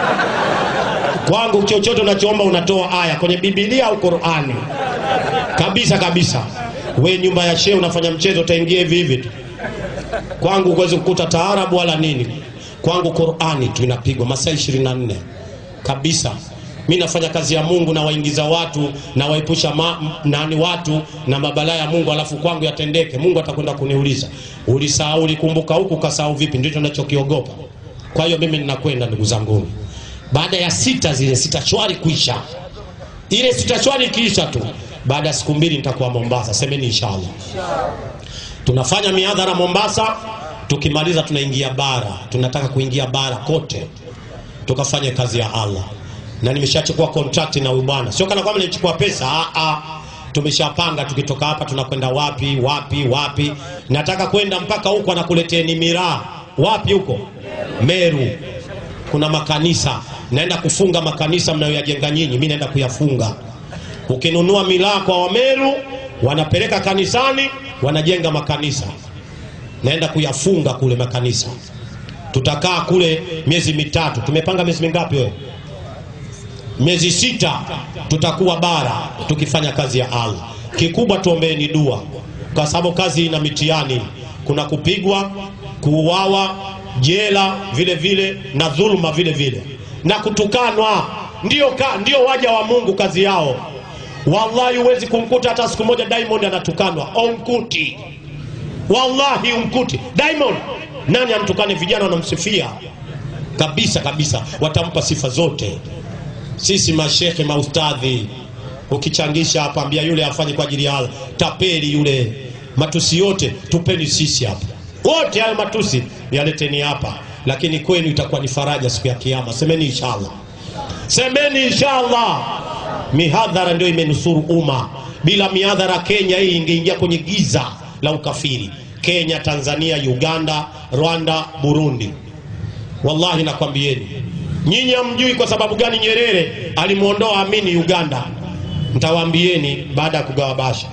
Kwangu chochote unachoomba unatoa aya kwenye Biblia au Qur'ani, kabisa kabisa. We nyumba ya shehe unafanya mchezo, utaingia hivi hivi tu. Kwangu huwezi kukuta taarabu wala nini. Kwangu Qur'ani tu inapigwa masaa 24 kabisa. Mi nafanya kazi ya Mungu na waingiza watu na waepusha ma, nani watu na mabalaa ya Mungu, alafu kwangu yatendeke. Mungu atakwenda kuniuliza ulisahau, ulikumbuka huku, kasahau vipi? Ndicho nachokiogopa. Kwa hiyo mimi ninakwenda, ndugu zangu, baada ya sita zile sita shwari kuisha, ile sita shwari ikiisha tu, baada ya siku mbili nitakuwa Mombasa. Semeni inshallah. Tunafanya mihadhara Mombasa, tukimaliza tunaingia bara. Tunataka kuingia bara kote tukafanye kazi ya Allah na nimeshachukua contract na huyu bwana, sio kana kwamba nilichukua pesa ah, ah. Tumeshapanga tukitoka hapa tunakwenda wapi wapi wapi. Nataka kwenda mpaka huko, anakuleteni miraa wapi huko Meru, kuna makanisa naenda kufunga makanisa mnayoyajenga nyinyi, mimi naenda kuyafunga. Ukinunua miraa kwa Wameru wanapeleka kanisani, wanajenga makanisa, naenda kuyafunga kule makanisa. Tutakaa kule miezi mitatu. Tumepanga miezi mingapi wewe? miezi sita tutakuwa bara tukifanya kazi ya Allah. Kikubwa tuombeeni dua, kwa sababu kazi ina mitihani. Kuna kupigwa, kuuawa, jela vile vile na dhuluma vile vile na kutukanwa. Ndio, ka, ndio waja wa Mungu kazi yao. Wallahi huwezi kumkuta hata siku moja Diamond anatukanwa, umkuti. Wallahi umkuti Diamond. Nani amtukane? Vijana wanamsifia kabisa kabisa, watampa sifa zote sisi mashekhe maustadhi, ukichangisha hapa, ambia yule afanye kwa ajili ya Allah. Tapeli yule, matusi yote tupeni sisi hapa, wote hayo matusi yaleteni hapa, lakini kwenu itakuwa ni faraja siku ya Kiyama. Semeni inshallah, semeni inshallah. Mihadhara ndio imenusuru umma. Bila mihadhara, Kenya hii ingeingia kwenye giza la ukafiri. Kenya, Tanzania, Uganda, Rwanda, Burundi, wallahi nakwambieni Nyinyi hamjui kwa sababu gani Nyerere alimwondoa Amini Uganda. Ntawaambieni baada ya kugawa basha.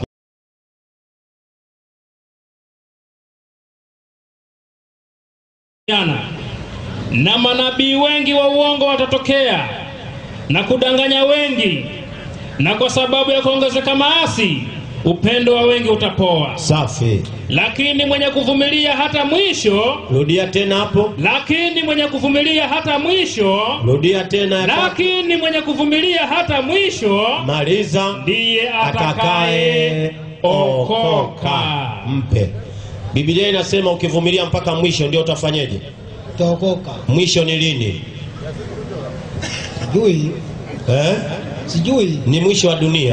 Jana na manabii wengi wa uongo watatokea na kudanganya wengi, na kwa sababu ya kuongezeka maasi upendo wa wengi utapoa. safi Lakini mwenye kuvumilia hata mwisho, rudia tena hapo lakini mwenye kuvumilia hata mwisho, rudia tena ya kwa- lakini mwenye kuvumilia hata mwisho maliza ndiye atakaye atakaye okoka. okoka mpe biblia inasema ukivumilia mpaka mwisho ndio utafanyeje utaokoka. mwisho ni lini Sijui, eh? sijui. ni mwisho wa dunia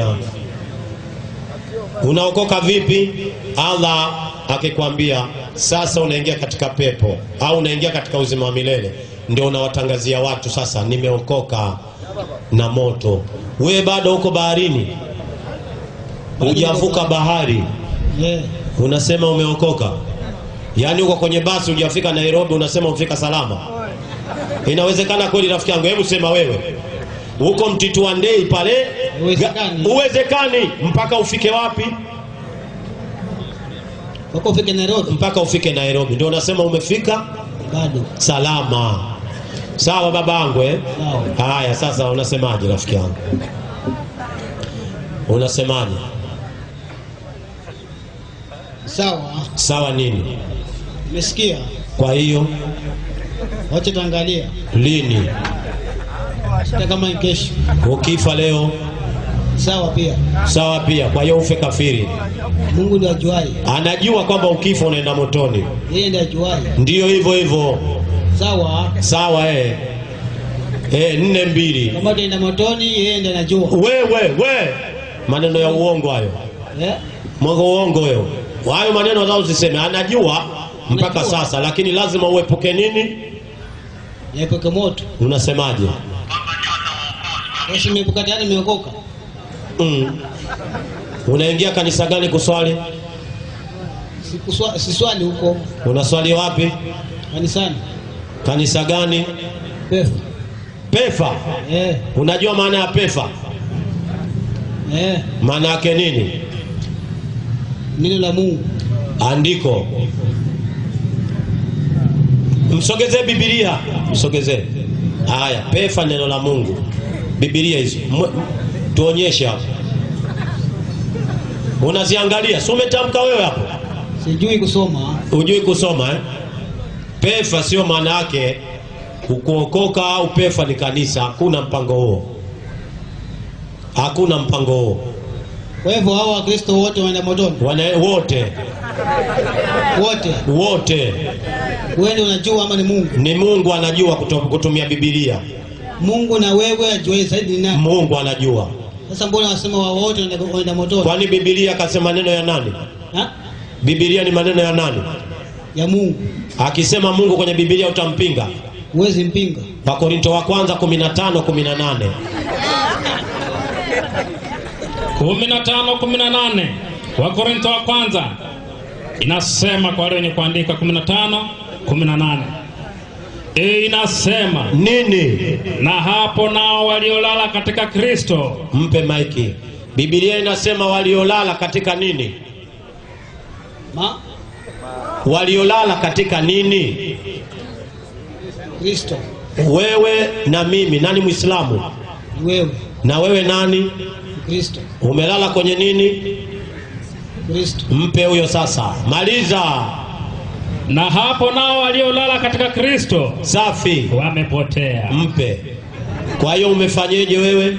unaokoka vipi allah akikwambia sasa unaingia katika pepo au unaingia katika uzima wa milele ndio unawatangazia watu sasa nimeokoka na moto wewe bado uko baharini hujavuka bahari Yeah. unasema umeokoka yaani uko kwenye basi hujafika nairobi unasema umefika salama inawezekana kweli rafiki yangu hebu sema wewe huko mtitu wa ndei pale Uwezekani. ga- uwezekani mpaka ufike wapi Wako ufike Nairobi mpaka ufike nairobi ndio unasema umefika bado. salama sawa babangu eh? Sawa. haya sasa unasemaje rafiki yangu unasemaje Sawa, sawa nini nimesikia. kwa hiyo Wacha tuangalia lini hata kama ni kesho. ukifa leo Sawa pia. sawa pia kwa hiyo ufe kafiri Mungu ndiye ajuaye. anajua kwamba ukifa unaenda motoni Yeye ndiye ajuaye. ndiyo hivyo hivyo Sawa. sawa eh. Eh, nne mbili Kama utaenda motoni, yeye ndiye anajua. wewe we maneno ya uongo hayo Eh? mwongo uongo wewe hayo maneno zao usiseme anajua mpaka Anajua. sasa lakini lazima uepuke nini Yaepuke moto. unasemaje Yesu nimeepuka tayari nimeokoka. mm. unaingia kanisa gani kuswali Sikuswa- Siswali huko unaswali wapi kanisani. kanisa gani Pefu. pefa Eh, unajua maana ya pefa eh. maana yake nini Neno la Mungu. andiko msogezee bibilia msogezee haya pefa neno la mungu bibilia hizo Mwe- tuonyeshe hapo unaziangalia si umetamka wewe hapo Sijui kusoma. hujui kusoma eh? pefa sio maana yake kuokoka au pefa ni kanisa hakuna mpango huo hakuna mpango huo Kwa hivyo hao Wakristo wote waenda motoni. Wana, wote Wote. wote Wewe ndio unajua ama ni Mungu? ni mungu anajua kuto- kutumia bibilia Mungu na wewe ajuaye zaidi ni nani? mungu anajua Sasa mbona wasema wao wote waenda waenda motoni? kwani bibilia akasema maneno ya nani Ha? bibilia ni maneno ya nani Ya Mungu. akisema mungu kwenye bibilia utampinga Huwezi mpinga. wakorinto wa kwanza 15 18 15 18 Wakorintho wa kwanza inasema kwa wale wenye kuandika 15 18 e, inasema nini na hapo nao waliolala katika Kristo mpe maiki bibilia inasema waliolala katika nini Ma waliolala katika nini Kristo. wewe na mimi nani mwislamu Ni wewe. na wewe nani Kristo. umelala kwenye nini Kristo. mpe huyo sasa maliza na hapo nao waliolala katika Kristo safi wamepotea. mpe kwa hiyo umefanyeje wewe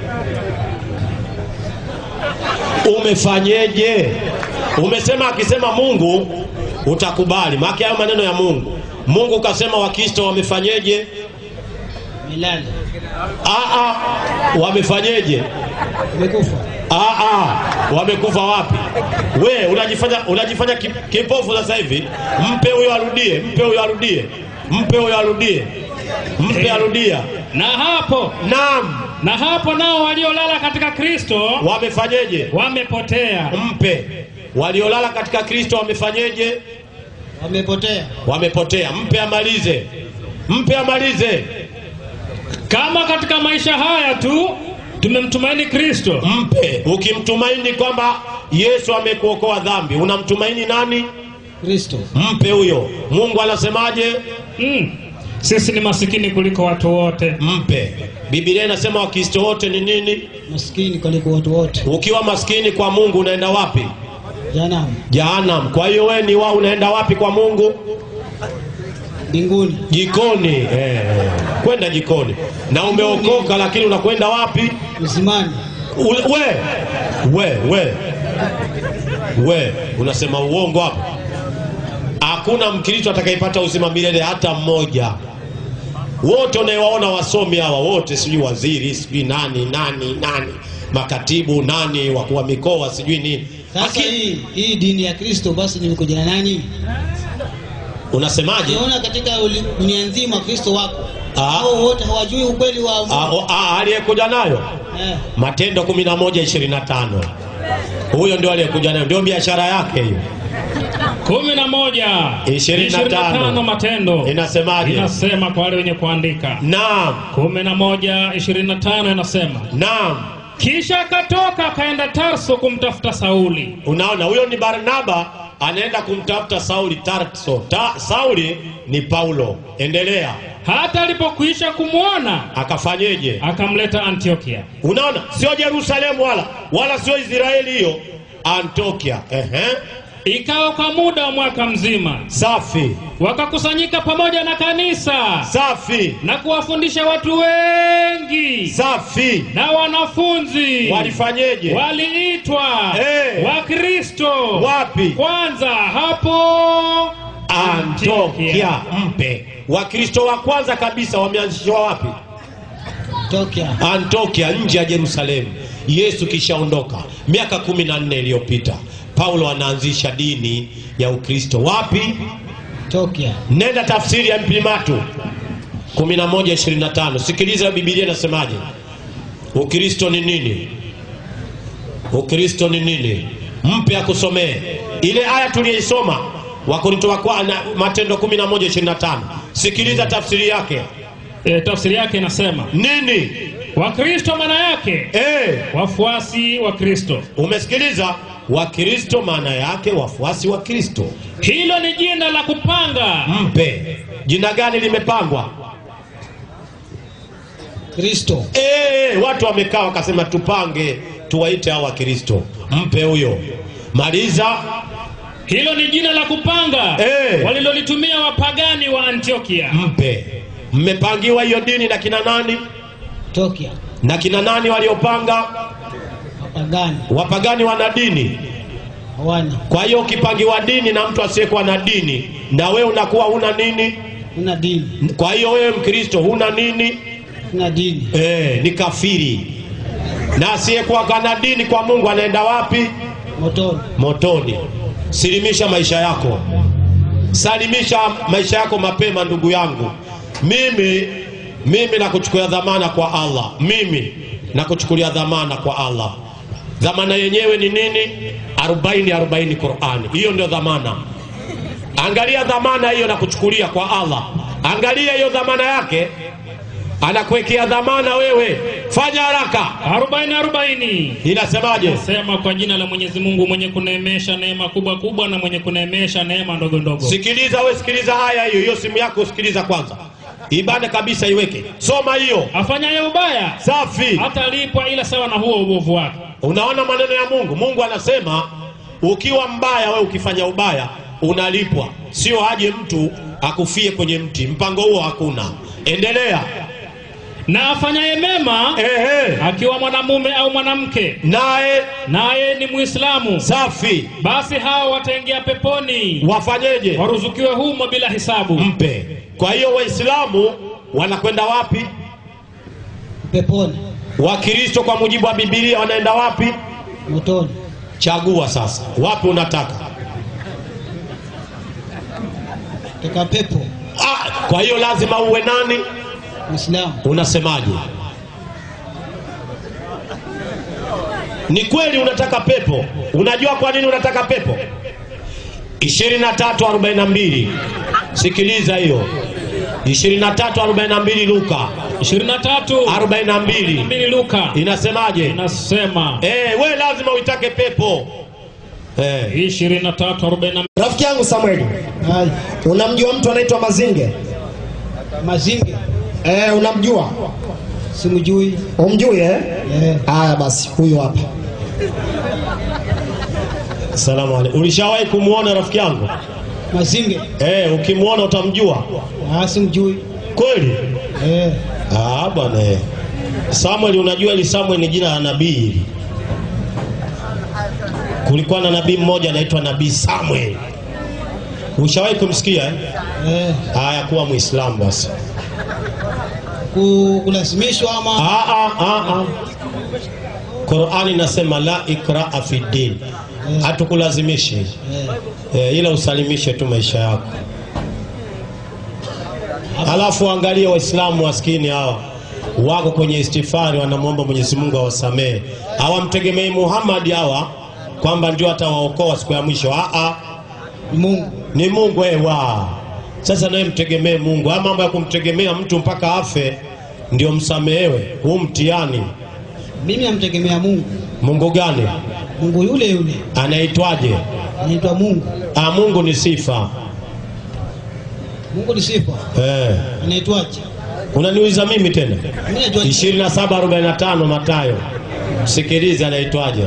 umefanyeje umesema akisema mungu utakubali maake hayo maneno ya mungu mungu kasema wakristo wamefanyeje Milele. Aa, wamefanyeje Umekufa. Aa, wamekufa wapi we unajifanya, unajifanya ki- kipofu sasa hivi mpe huyo arudie mpe huyo arudie mpe huyo arudie mpe arudia Na hapo naam na hapo nao waliolala katika Kristo wamefanyeje wamepotea. mpe waliolala katika kristo wamefanyeje Wamepotea. wamepotea mpe amalize mpe amalize Kama katika maisha haya tu tumemtumaini Kristo, mpe ukimtumaini kwamba yesu amekuokoa dhambi unamtumaini nani Kristo. mpe huyo mungu anasemaje mm. sisi ni masikini kuliko watu wote mpe bibilia inasema wakristo wote ni nini maskini kuliko watu wote ukiwa maskini kwa mungu unaenda wapi janamu jahanam kwa hiyo wewe ni wa unaenda wapi kwa mungu mbinguni jikoni eh, kwenda jikoni na umeokoka lakini unakwenda wapi uzimani Ule- we we we we unasema uongo hapo hakuna mkristo atakayepata uzima milele hata mmoja wote unayewaona wasomi hawa wote sijui waziri sijui nani nani nani makatibu nani wakuu wa mikoa sijui nini sasa Aki- hii hii dini ya kristo basi nimekuja na nani unasemaje unaona katika uli- dunia nzima kristo wako Ah. hao wote hawajui ukweli wa Mungu. Ah, o- ah, aliyekuja nayo eh. matendo 11 25 huyo ndio aliyekuja nayo ndio biashara yake hiyo kumi na moja Ishirini na tano. tano matendo Inasemaje? inasema kwa wale wenye kuandika naam kumi na moja ishirini na tano inasema naam kisha akatoka akaenda tarso kumtafuta sauli unaona huyo ni barnaba anaenda kumtafuta sauli tarso Ta, sauli ni paulo endelea hata alipokwisha kumwona akafanyeje akamleta antiokia unaona sio jerusalemu wala wala sio israeli hiyo antiokia Ehe. ikawa kwa muda wa mwaka mzima safi wakakusanyika pamoja na kanisa safi na kuwafundisha watu wengi safi na wanafunzi walifanyeje waliitwa Eh. wakristo Wapi? kwanza hapo antiokia mpe wakristo wa kwanza kabisa wameanzishwa wapi tokya antiokia nje ya jerusalemu yesu kishaondoka miaka kumi na nne iliyopita paulo anaanzisha dini ya ukristo wapi tokya nenda tafsiri ya mpimatu 1125 sikiliza bibilia inasemaje ukristo ni nini ukristo ni nini mpe akusomee ile aya tuliyoisoma wakorinto wa kwa- na- matendo 1125 sikiliza tafsiri yake e, tafsiri yake inasema nini wakristo maana yake e, wafuasi wa kristo umesikiliza wakristo maana yake wafuasi wa kristo hilo ni jina la kupanga mpe jina gani limepangwa kristo e, watu wamekaa wakasema tupange tuwaite hao wakristo mpe huyo maliza hilo ni jina la kupanga Eh. walilolitumia wapagani wa antiokia mpe mmepangiwa hiyo dini na kina nani tokya na kina nani waliopanga wapagani wapagani wana dini hawana kwa hiyo ukipangiwa dini na mtu asiyekuwa na dini na wewe unakuwa huna nini una dini kwa hiyo wewe mkristo huna nini una dini e, ni kafiri na asiyekuwa kana dini kwa mungu anaenda wapi motoni motoni silimisha maisha yako salimisha maisha yako mapema ndugu yangu mimi mimi nakuchukulia dhamana kwa allah mimi nakuchukulia dhamana kwa allah dhamana yenyewe ni nini 40 40 qurani hiyo ndio dhamana angalia dhamana hiyo nakuchukulia kwa allah angalia hiyo dhamana yake anakuwekea dhamana wewe fanya haraka arobaini arobaini inasemaje sema kwa jina la mwenyezi mungu mwenye kuneemesha neema kubwa kubwa na mwenye kuneemesha neema ndogo ndogo sikiliza we sikiliza haya hiyo hiyo simu yako sikiliza kwanza ibada kabisa iweke soma hiyo afanyaye ubaya safi hatalipwa ila sawa na huo ubovu wake unaona maneno ya mungu mungu anasema ukiwa mbaya we ukifanya ubaya unalipwa sio aje mtu akufie kwenye mti mpango huo hakuna endelea na afanyaye mema ehe akiwa mwanamume au mwanamke naye naye ni mwislamu safi basi hao wataingia peponi wafanyeje waruzukiwe humo bila hisabu mpe kwa hiyo waislamu wanakwenda wapi peponi wakristo kwa mujibu wa bibilia wanaenda wapi motoni chagua sasa wapi unataka toka pepo ah, kwa hiyo lazima uwe nani mwislamu unasemaje ni kweli unataka pepo unajua kwa nini unataka pepo 2342 sikiliza hiyo 2342 luka 23 42 mbili luka inasemaje inasema eh, we lazima uitake pepo eh. 23 42 rafiki yangu samueli Hai. unamjua mtu anaitwa mazinge Mazinge Eh, unamjua? simjui. Umjui eh? Eh, Haya basi, huyo hapa. Salamu alaikum. Ulishawahi kumwona rafiki yangu? Mazinge Eh, ukimwona utamjua ah, simjui. kweli? Eh, Ah, bwana eh. Samuel, unajua ili Samuel ni jina la nabii hili. Kulikuwa na nabii mmoja anaitwa nabii Samuel. Ushawahi kumsikia eh? eh, Haya, kuwa Muislamu basi. ku- kulazimishwa ama Ah, ah, ah, ah. Qur'ani inasema la ikraa fi din, hatukulazimishi eh, eh, ila usalimishe tu maisha yako. Alafu angalia Waislamu maskini hawa wako kwenye istifari, wanamwomba Mwenyezi Mungu awasamehe. Hawamtegemei Muhammad hawa kwamba ndio atawaokoa siku ya mwisho. Ah, ah, ni Mungu. ni Mungu ewa. Sasa naye mtegemee Mungu. Haya mambo ya kumtegemea mtu mpaka afe ndio msamehewe, huu mtihani. Mimi namtegemea Mungu. Mungu gani? Mungu yule yule Anaitwaje? anaitwa Mungu. Ah, Mungu ni sifa Mungu ni sifa. eh. Anaitwaje? Unaniuliza mimi tena? Mimi najua 27:45 Mathayo, msikilize, anaitwaje?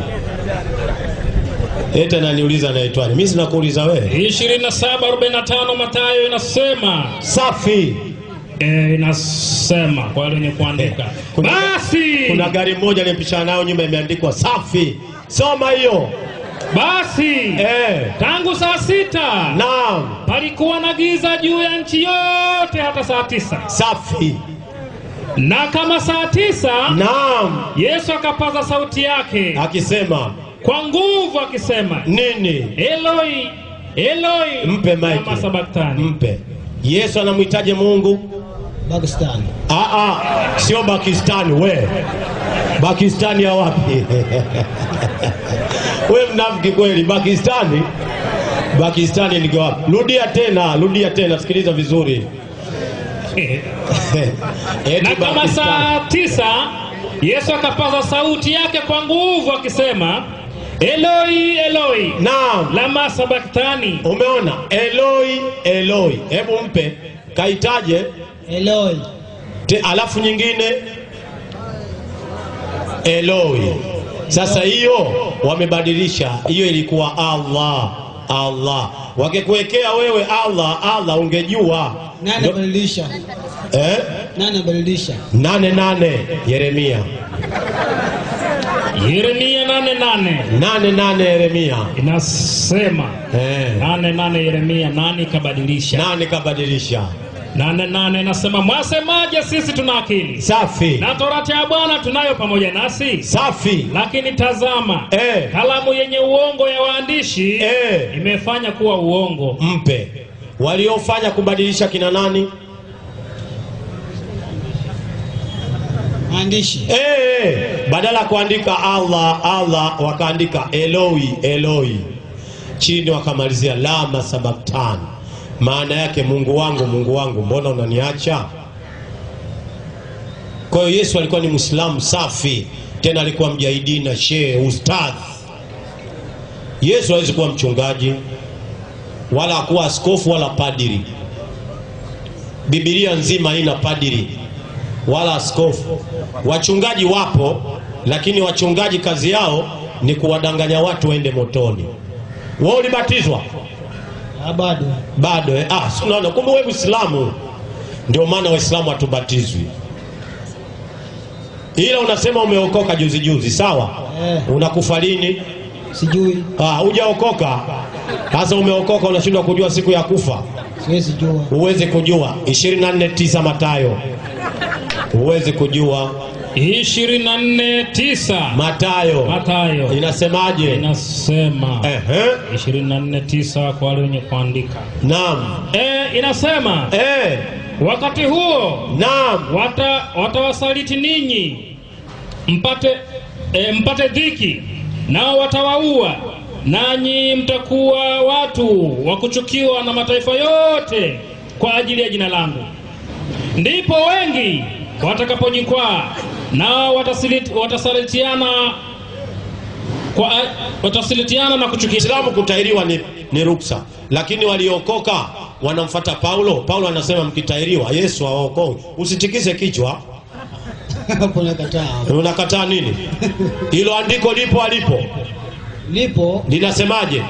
Eti ananiuliza anaitwaje? Mimi sinakuuliza wewe. 27:45 Mathayo inasema Safi. e, inasema kwa wale wenye kuandika Kuna- basi Kuna gari moja nimepishana nayo nyuma imeandikwa safi. Soma hiyo. basi Eh. tangu saa sita Naam. palikuwa na giza juu ya nchi yote hata saa tisa Safi. na kama saa tisa Naam. Yesu akapaza sauti yake Akisema kwa nguvu akisema nini? Eloi Eloi Mpe lama mike. sabaktani Mpe. Yesu anamhitaje Mungu? Pakistan. Ah, ah, sio Pakistani we. Pakistani ya wapi? we mnafiki kweli. Pakistani, Pakistani ni wapi? Rudia tena, rudia tena, sikiliza vizuri. Eti na kama Pakistani. saa tisa Yesu akapaza sauti yake kwa nguvu akisema Eloi Eloi Naam, lama sabaktani umeona Eloi, Eloi. Hebu mpe kaitaje Eloi. te, alafu nyingine Eloi. Sasa hiyo wamebadilisha, hiyo ilikuwa Allah Allah. Wakikuwekea wewe Allah Allah, ungejua Nani Ndo- abadilisha? eh? Nani abadilisha? nane nane Yeremia Yeremia nane nane nane nane Yeremia inasema eh. nane nane Yeremia nani kabadilisha nane kabadilisha nane nane inasema mwasemaje sisi tuna akili safi na torati ya Bwana tunayo pamoja nasi safi lakini tazama eh. kalamu yenye uongo ya waandishi Eh. imefanya kuwa uongo mpe waliofanya kubadilisha kina nani Maandishi. Eh, badala ya kuandika Allah Allah wakaandika Eloi Eloi, chini wakamalizia lama sabaktan, maana yake Mungu wangu Mungu wangu, mbona unaniacha? Kwa hiyo Yesu alikuwa ni Muislamu safi, tena alikuwa mjahidi na shehe ustadh. Yesu hawezi kuwa mchungaji wala hakuwa askofu wala padiri. Biblia nzima haina padiri wala askofu. Wachungaji wapo, lakini wachungaji kazi yao ni kuwadanganya watu waende motoni. Wewe ulibatizwa Ah, bado. bado? Eh? Ah, si unaona, kumbe wewe Muislamu. Ndio maana Waislamu hatubatizwi, ila unasema umeokoka juzi juzi, sawa? Eh, Unakufa lini? sijui. Ah, hujaokoka. Sasa umeokoka, unashindwa kujua siku ya kufa. Siwezi jua. Huwezi kujua 24:9 Mathayo, huwezi kujua 249 Mathayo Mathayo inasemaje? inasema Ehe, 249 kwa wale wenye kuandika naam, e, inasema eh, wakati huo naam, wata watawasaliti ninyi mpate e, mpate dhiki nao watawaua nanyi mtakuwa watu wa kuchukiwa na mataifa yote kwa ajili ya jina langu ndipo wengi watakapojikwaa nao watasiliti- watasalitiana kwa watasalitiana na kuchukia Islamu kutahiriwa ni, ni ruksa, lakini waliokoka wanamfata Paulo. Paulo anasema mkitairiwa Yesu awaokoe. Usitikise kichwa, Hapo nakataa. unakataa nini? Hilo andiko lipo alipo, Lipo linasemaje?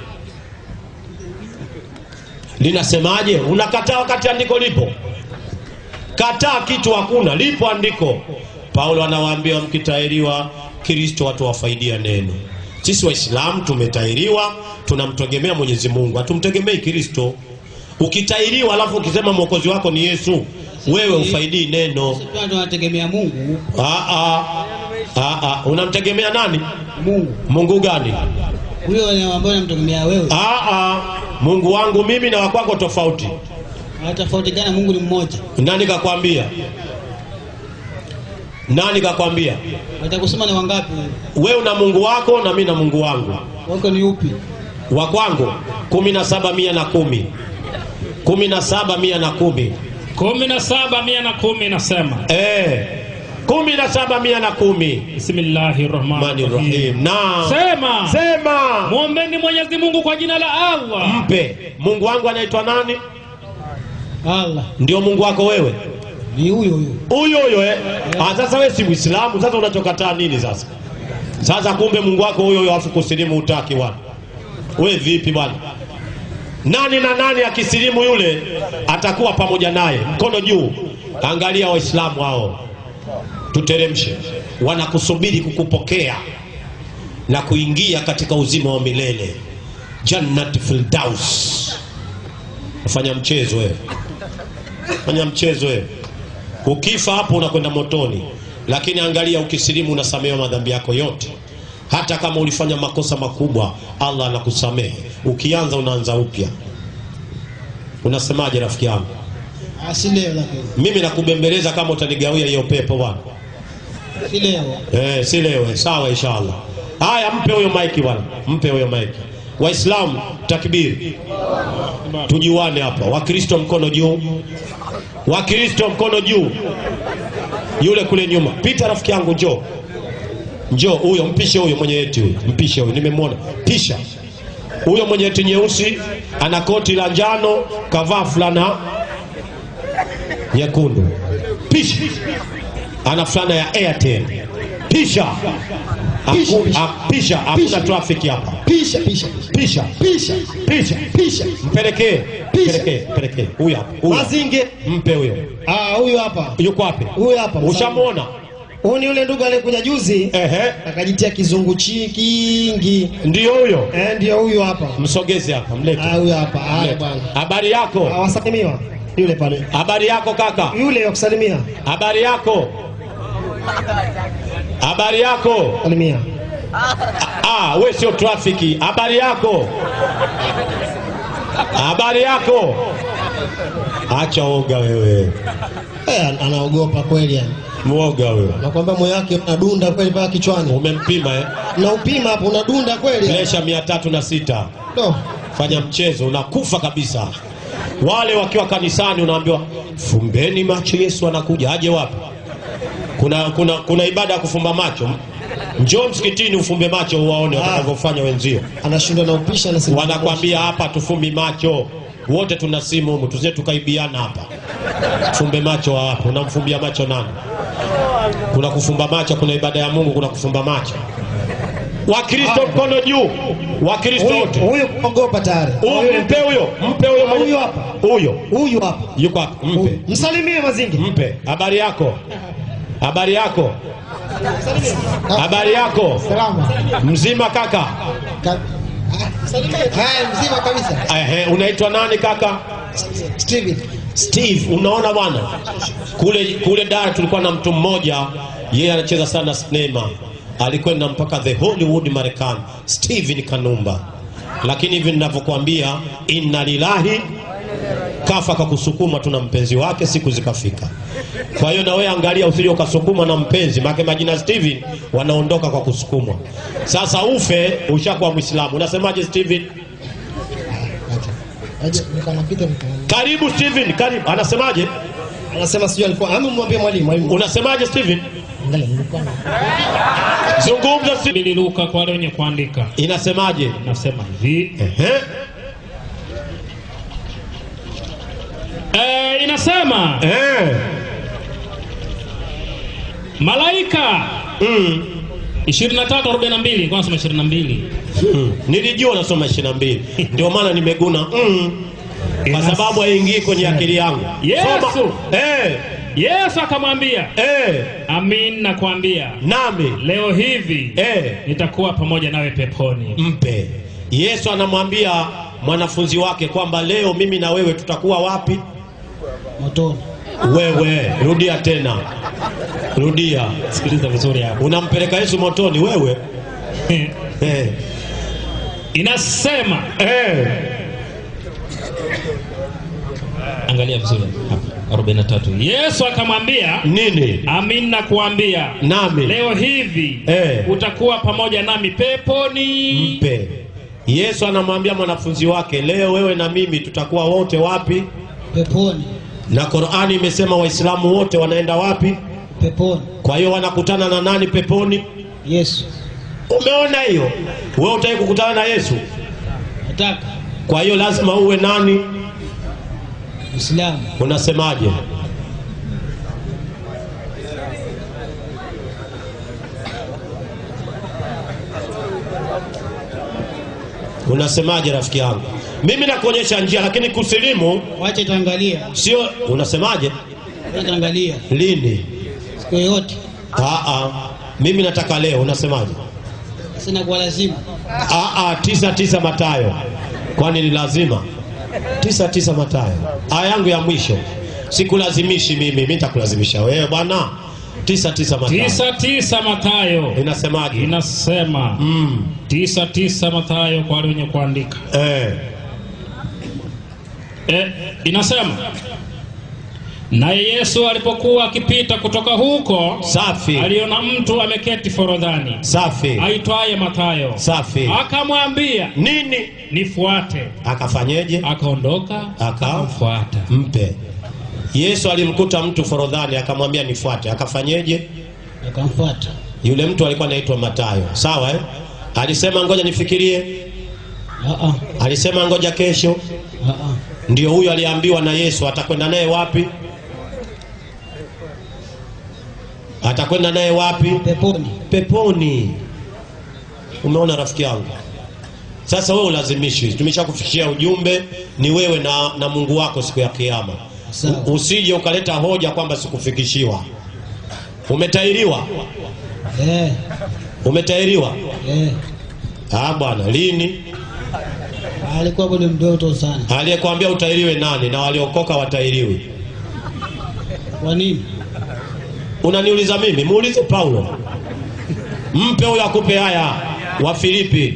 Linasemaje? Unakataa wakati andiko lipo? Kataa kitu hakuna, lipo andiko. Paulo anawaambia mkitairiwa, Kristo atawafaidia neno. Sisi Waislamu tumetairiwa, tunamtegemea Mwenyezi Mungu, hatumtegemei Kristo. Ukitairiwa alafu ukisema mwokozi wako ni Yesu, wewe ufaidii neno. Sisi tunategemea Mungu. Ah, ah. Ah, ah. Unamtegemea nani? Mungu. Mungu gani? Huyo ambaye unamtegemea wewe. Ah, ah. Mungu wangu mimi na wakwako tofauti. Hatofautiana, Mungu ni mmoja. Nani kakwambia? Nani kakwambia? Watakusema ni wangapi? Wewe una Mungu wako na mimi na Mungu wangu. Wako ni upi? Wa kwangu kumi na saba mia na kumi kumi na saba mia na kumi kumi na saba mia na kumi nasema eh, kumi na saba mia na kumi bismillahi rahmani Rahmani rahim Rahim. Na sema sema mwombeni mwenyezi mungu kwa jina la allah mpe Mungu wangu anaitwa nani? Allah. Ndio Mungu wako wewe Ni huyo huyo. huyo huyo eh? Ah, sasa wewe si Muislamu, sasa unachokataa nini sasa? Sasa kumbe Mungu wako huyo huyo afu kusilimu utaki bwana. We vipi bwana? Nani na nani akisilimu yule atakuwa pamoja naye, mkono juu. Angalia Waislamu hao, tuteremshe, wanakusubiri kukupokea na kuingia katika uzima wa milele, Jannat Firdaus. Fanya mchezo wewe, fanya mchezo wewe. Ukifa hapo unakwenda motoni, lakini angalia, ukisilimu unasamehewa madhambi yako yote. Hata kama ulifanya makosa makubwa, Allah anakusamehe. Ukianza unaanza upya. Unasemaje rafiki yangu? Ah, si leo lakini. Mimi nakubembeleza kama utanigawia hiyo pepo bwana. Si leo. Eh, si leo, eh, sawa inshallah. Haya, mpe huyo maiki bwana, mpe huyo maiki. Waislamu takbiri, tujuane hapa. Wakristo mkono juu, Wakristo mkono juu. Yule kule nyuma, pita rafiki yangu, njoo njoo, huyo mpishe, huyo mwenye eti huyo, mpishe huyo, nimemwona, pisha huyo mwenye eti nyeusi, ana koti la njano, kavaa fulana nyekundu, pisha ana fulana ya Airtel. Pisha Pisha, Haku- pisha. ha- pisha, hakuna Pisha. trafiki hapa. Pisha pisha. Pisha Pisha. pisha Pisha. mpelekee, Pisha. mpelekee, mpelekee huyo hapa, huyo hapa. Mazinge. mpe huyo. Ah, huyu hapa. Yuko wapi? Huyu hapa. Ushamwona? Huyu ni yule ndugu aliyekuja juzi Ehe, akajitia kizungu chi kingi. ndio huyo. Eh, ndio huyu hapa. Msogeze hapa, mlete. Ah, huyu hapa. Haya Mlete. bwana. Habari yako? Awasalimiwa. Yule pale. Habari yako kaka? Yule wa kusalimia. Habari yako? Habari yako? Salimia. Ah, we sio trafiki. Habari yako? Habari yako? Acha oga wewe, Eh, an- anaogopa kweli yani. mwoga wewe. Nakwambia moyo wake unadunda kweli mpaka kichwani. Umempima eh? Na upima hapo unadunda kweli. yani. Presha mia tatu na sita. Do. Fanya mchezo, unakufa kabisa. Wale wakiwa kanisani unaambiwa fumbeni macho, Yesu anakuja. Aje wapi? Kuna, kuna, kuna ibada ya kufumba macho. Njoo msikitini ufumbe macho uwaone watakavyofanya wenzio. Anashindwa na upisha na simu. Wanakwambia hapa tufumbi macho, wote tuna simu humu, tusije tukaibiana hapa. Fumbe macho hapa, unamfumbia macho nani? Kuna kufumba macho, kuna ibada ya Mungu, kuna kufumba macho. Wakristo mkono juu, Wakristo Huyu wote. huyu kuogopa tayari. Huyu mpe huyo, mpe huyo mwenye- Huyu hapa. Huyo Huyu hapa. yuko hapa, mpe, Huyu. Msalimie mazingi. mpe. Habari yako? Habari yako? Habari yako? Salama. Mzima kaka? Ka- Ah, salimia. Haya, mzima kabisa. Ehe, unaitwa nani kaka? Steven. Steve, unaona bwana, kule kule Dar tulikuwa na mtu mmoja, yeye anacheza sana sinema, alikwenda mpaka the Hollywood Marekani, Steven Kanumba. Lakini hivi ninavyokuambia, inna lillahi, kafa kwa kusukuma tu na mpenzi wake, siku zikafika. Kwa hiyo na wewe angalia, usije ukasukumwa na mpenzi, maana majina Steven wanaondoka kwa kusukumwa. Sasa ufe ushakuwa Muislamu. Unasemaje Steven? Aje, niko napita niko. Karibu Steven, karibu. Anasemaje? Anasema sijui alikuwa ama mwambie mwalimu mwalimu. Unasemaje Steven? Angalia, nilikuwa na Zungumza Steven. Bili Luka kwa wale wenye kuandika Inasemaje? nasema hivi Ehe. e, inasema eh. malaika mm. 23:42 kwa nasema 22 Mm. nilijua nasoma ishirini na mbili ndio maana nimeguna mm. kwa sababu haingii kwenye akili yangu Yesu. Soma. eh. Yesu akamwambia Eh. amin nakwambia nami leo hivi eh. nitakuwa pamoja nawe peponi mpe yesu anamwambia mwanafunzi wake kwamba leo mimi na wewe tutakuwa wapi motoni wewe rudia tena rudia sikiliza vizuri hapo unampeleka yesu motoni wewe eh. inasema Eh. angalia vizuri hapa 43 yesu akamwambia nini amin nakuambia nami leo hivi Eh. utakuwa pamoja nami peponi mpe yesu anamwambia mwanafunzi wake leo wewe na mimi tutakuwa wote wapi peponi na qurani imesema waislamu wote wanaenda wapi peponi kwa hiyo wanakutana na nani peponi yesu umeona hiyo wewe utaki kukutana na yesu nataka kwa hiyo lazima uwe nani mwislamu unasemaje unasemaje rafiki yangu mimi nakuonyesha njia lakini kusilimu wache taangalia sio unasemaje wache taangalia lini siku yoyote Aa, mimi nataka leo unasemaje sina kwa lazima Aa, tisa tisa matayo kwani ni lazima tisa tisa matayo aya yangu ya mwisho sikulazimishi mimi mi nitakulazimisha wewe bwana tisa tisa matayo tisa tisa matayo inasemaje inasema mm. tisa tisa matayo kwa wale wenye kuandika eh. e, inasema naye yesu alipokuwa akipita kutoka huko safi aliona mtu ameketi forodhani safi aitwaye matayo safi akamwambia nini nifuate akafanyeje akaondoka Aka- akamfuata mpe yesu alimkuta mtu forodhani akamwambia nifuate akafanyeje akamfuata yule mtu alikuwa anaitwa matayo sawa eh? alisema ngoja nifikirie Aa, alisema ngoja kesho aa. ndio huyo aliambiwa na yesu atakwenda naye wapi atakwenda naye wapi peponi peponi umeona rafiki yangu sasa wewe ulazimishwi tumeshakufikishia ujumbe ni wewe na, na mungu wako siku ya kiama Sawa. U- usije ukaleta hoja kwamba sikufikishiwa umetairiwa eh, umetairiwa eh. ah bwana lini alikuwa bado mdoto sana aliyekwambia utairiwe nani na waliokoka watairiwi kwa nini unaniuliza mimi muulize paulo mpe huyo akupe haya wa filipi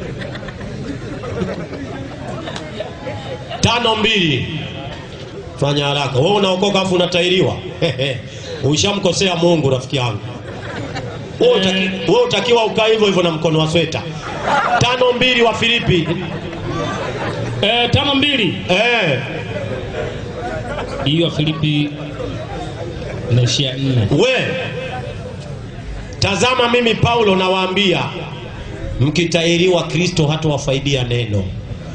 tano mbili fanya haraka wewe unaokoka afu unatairiwa ushamkosea mungu rafiki yangu wewe utaki- wewe utakiwa ukaa hivyo hivyo na mkono wa sweta tano mbili wa filipi e, tano mbili eh, hiyo filipi inaishia nne we tazama mimi paulo nawaambia mkitairiwa kristo hatawafaidia neno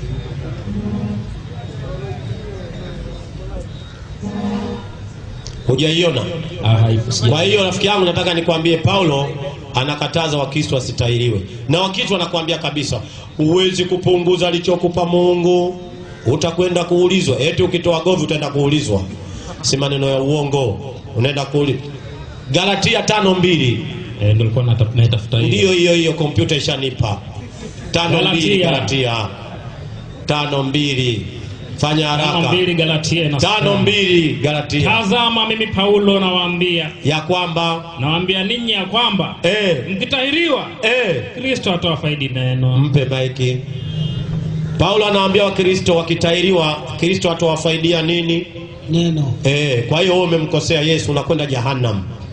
hujaiona Ah, haipo, sija- kwa hiyo rafiki yangu nataka nikwambie paulo anakataza wakristo wasitairiwe na wakristo anakuambia kabisa huwezi kupunguza alichokupa mungu utakwenda kuulizwa eti ukitoa govi utaenda kuulizwa si maneno ya uongo unaenda kuulizwa galatia tano mbili Eh, ndio nilikuwa nata- naitafuta hiyo ndiyo hiyo hiyo kompyuta ishanipa tano mbili Galatia. galatia tano mbili fanya tano haraka mbili galatia inasema, tano mbili galatia tazama mimi paulo nawaambia ya kwamba nawaambia ninyi ya kwamba eh, mkitahiriwa eh, kristo atawafaidi neno mpe maiki paulo anawaambia wakristo wakitairiwa kristo atawafaidia nini neno e, kwa hiyo wewe umemkosea yesu unakwenda jahannam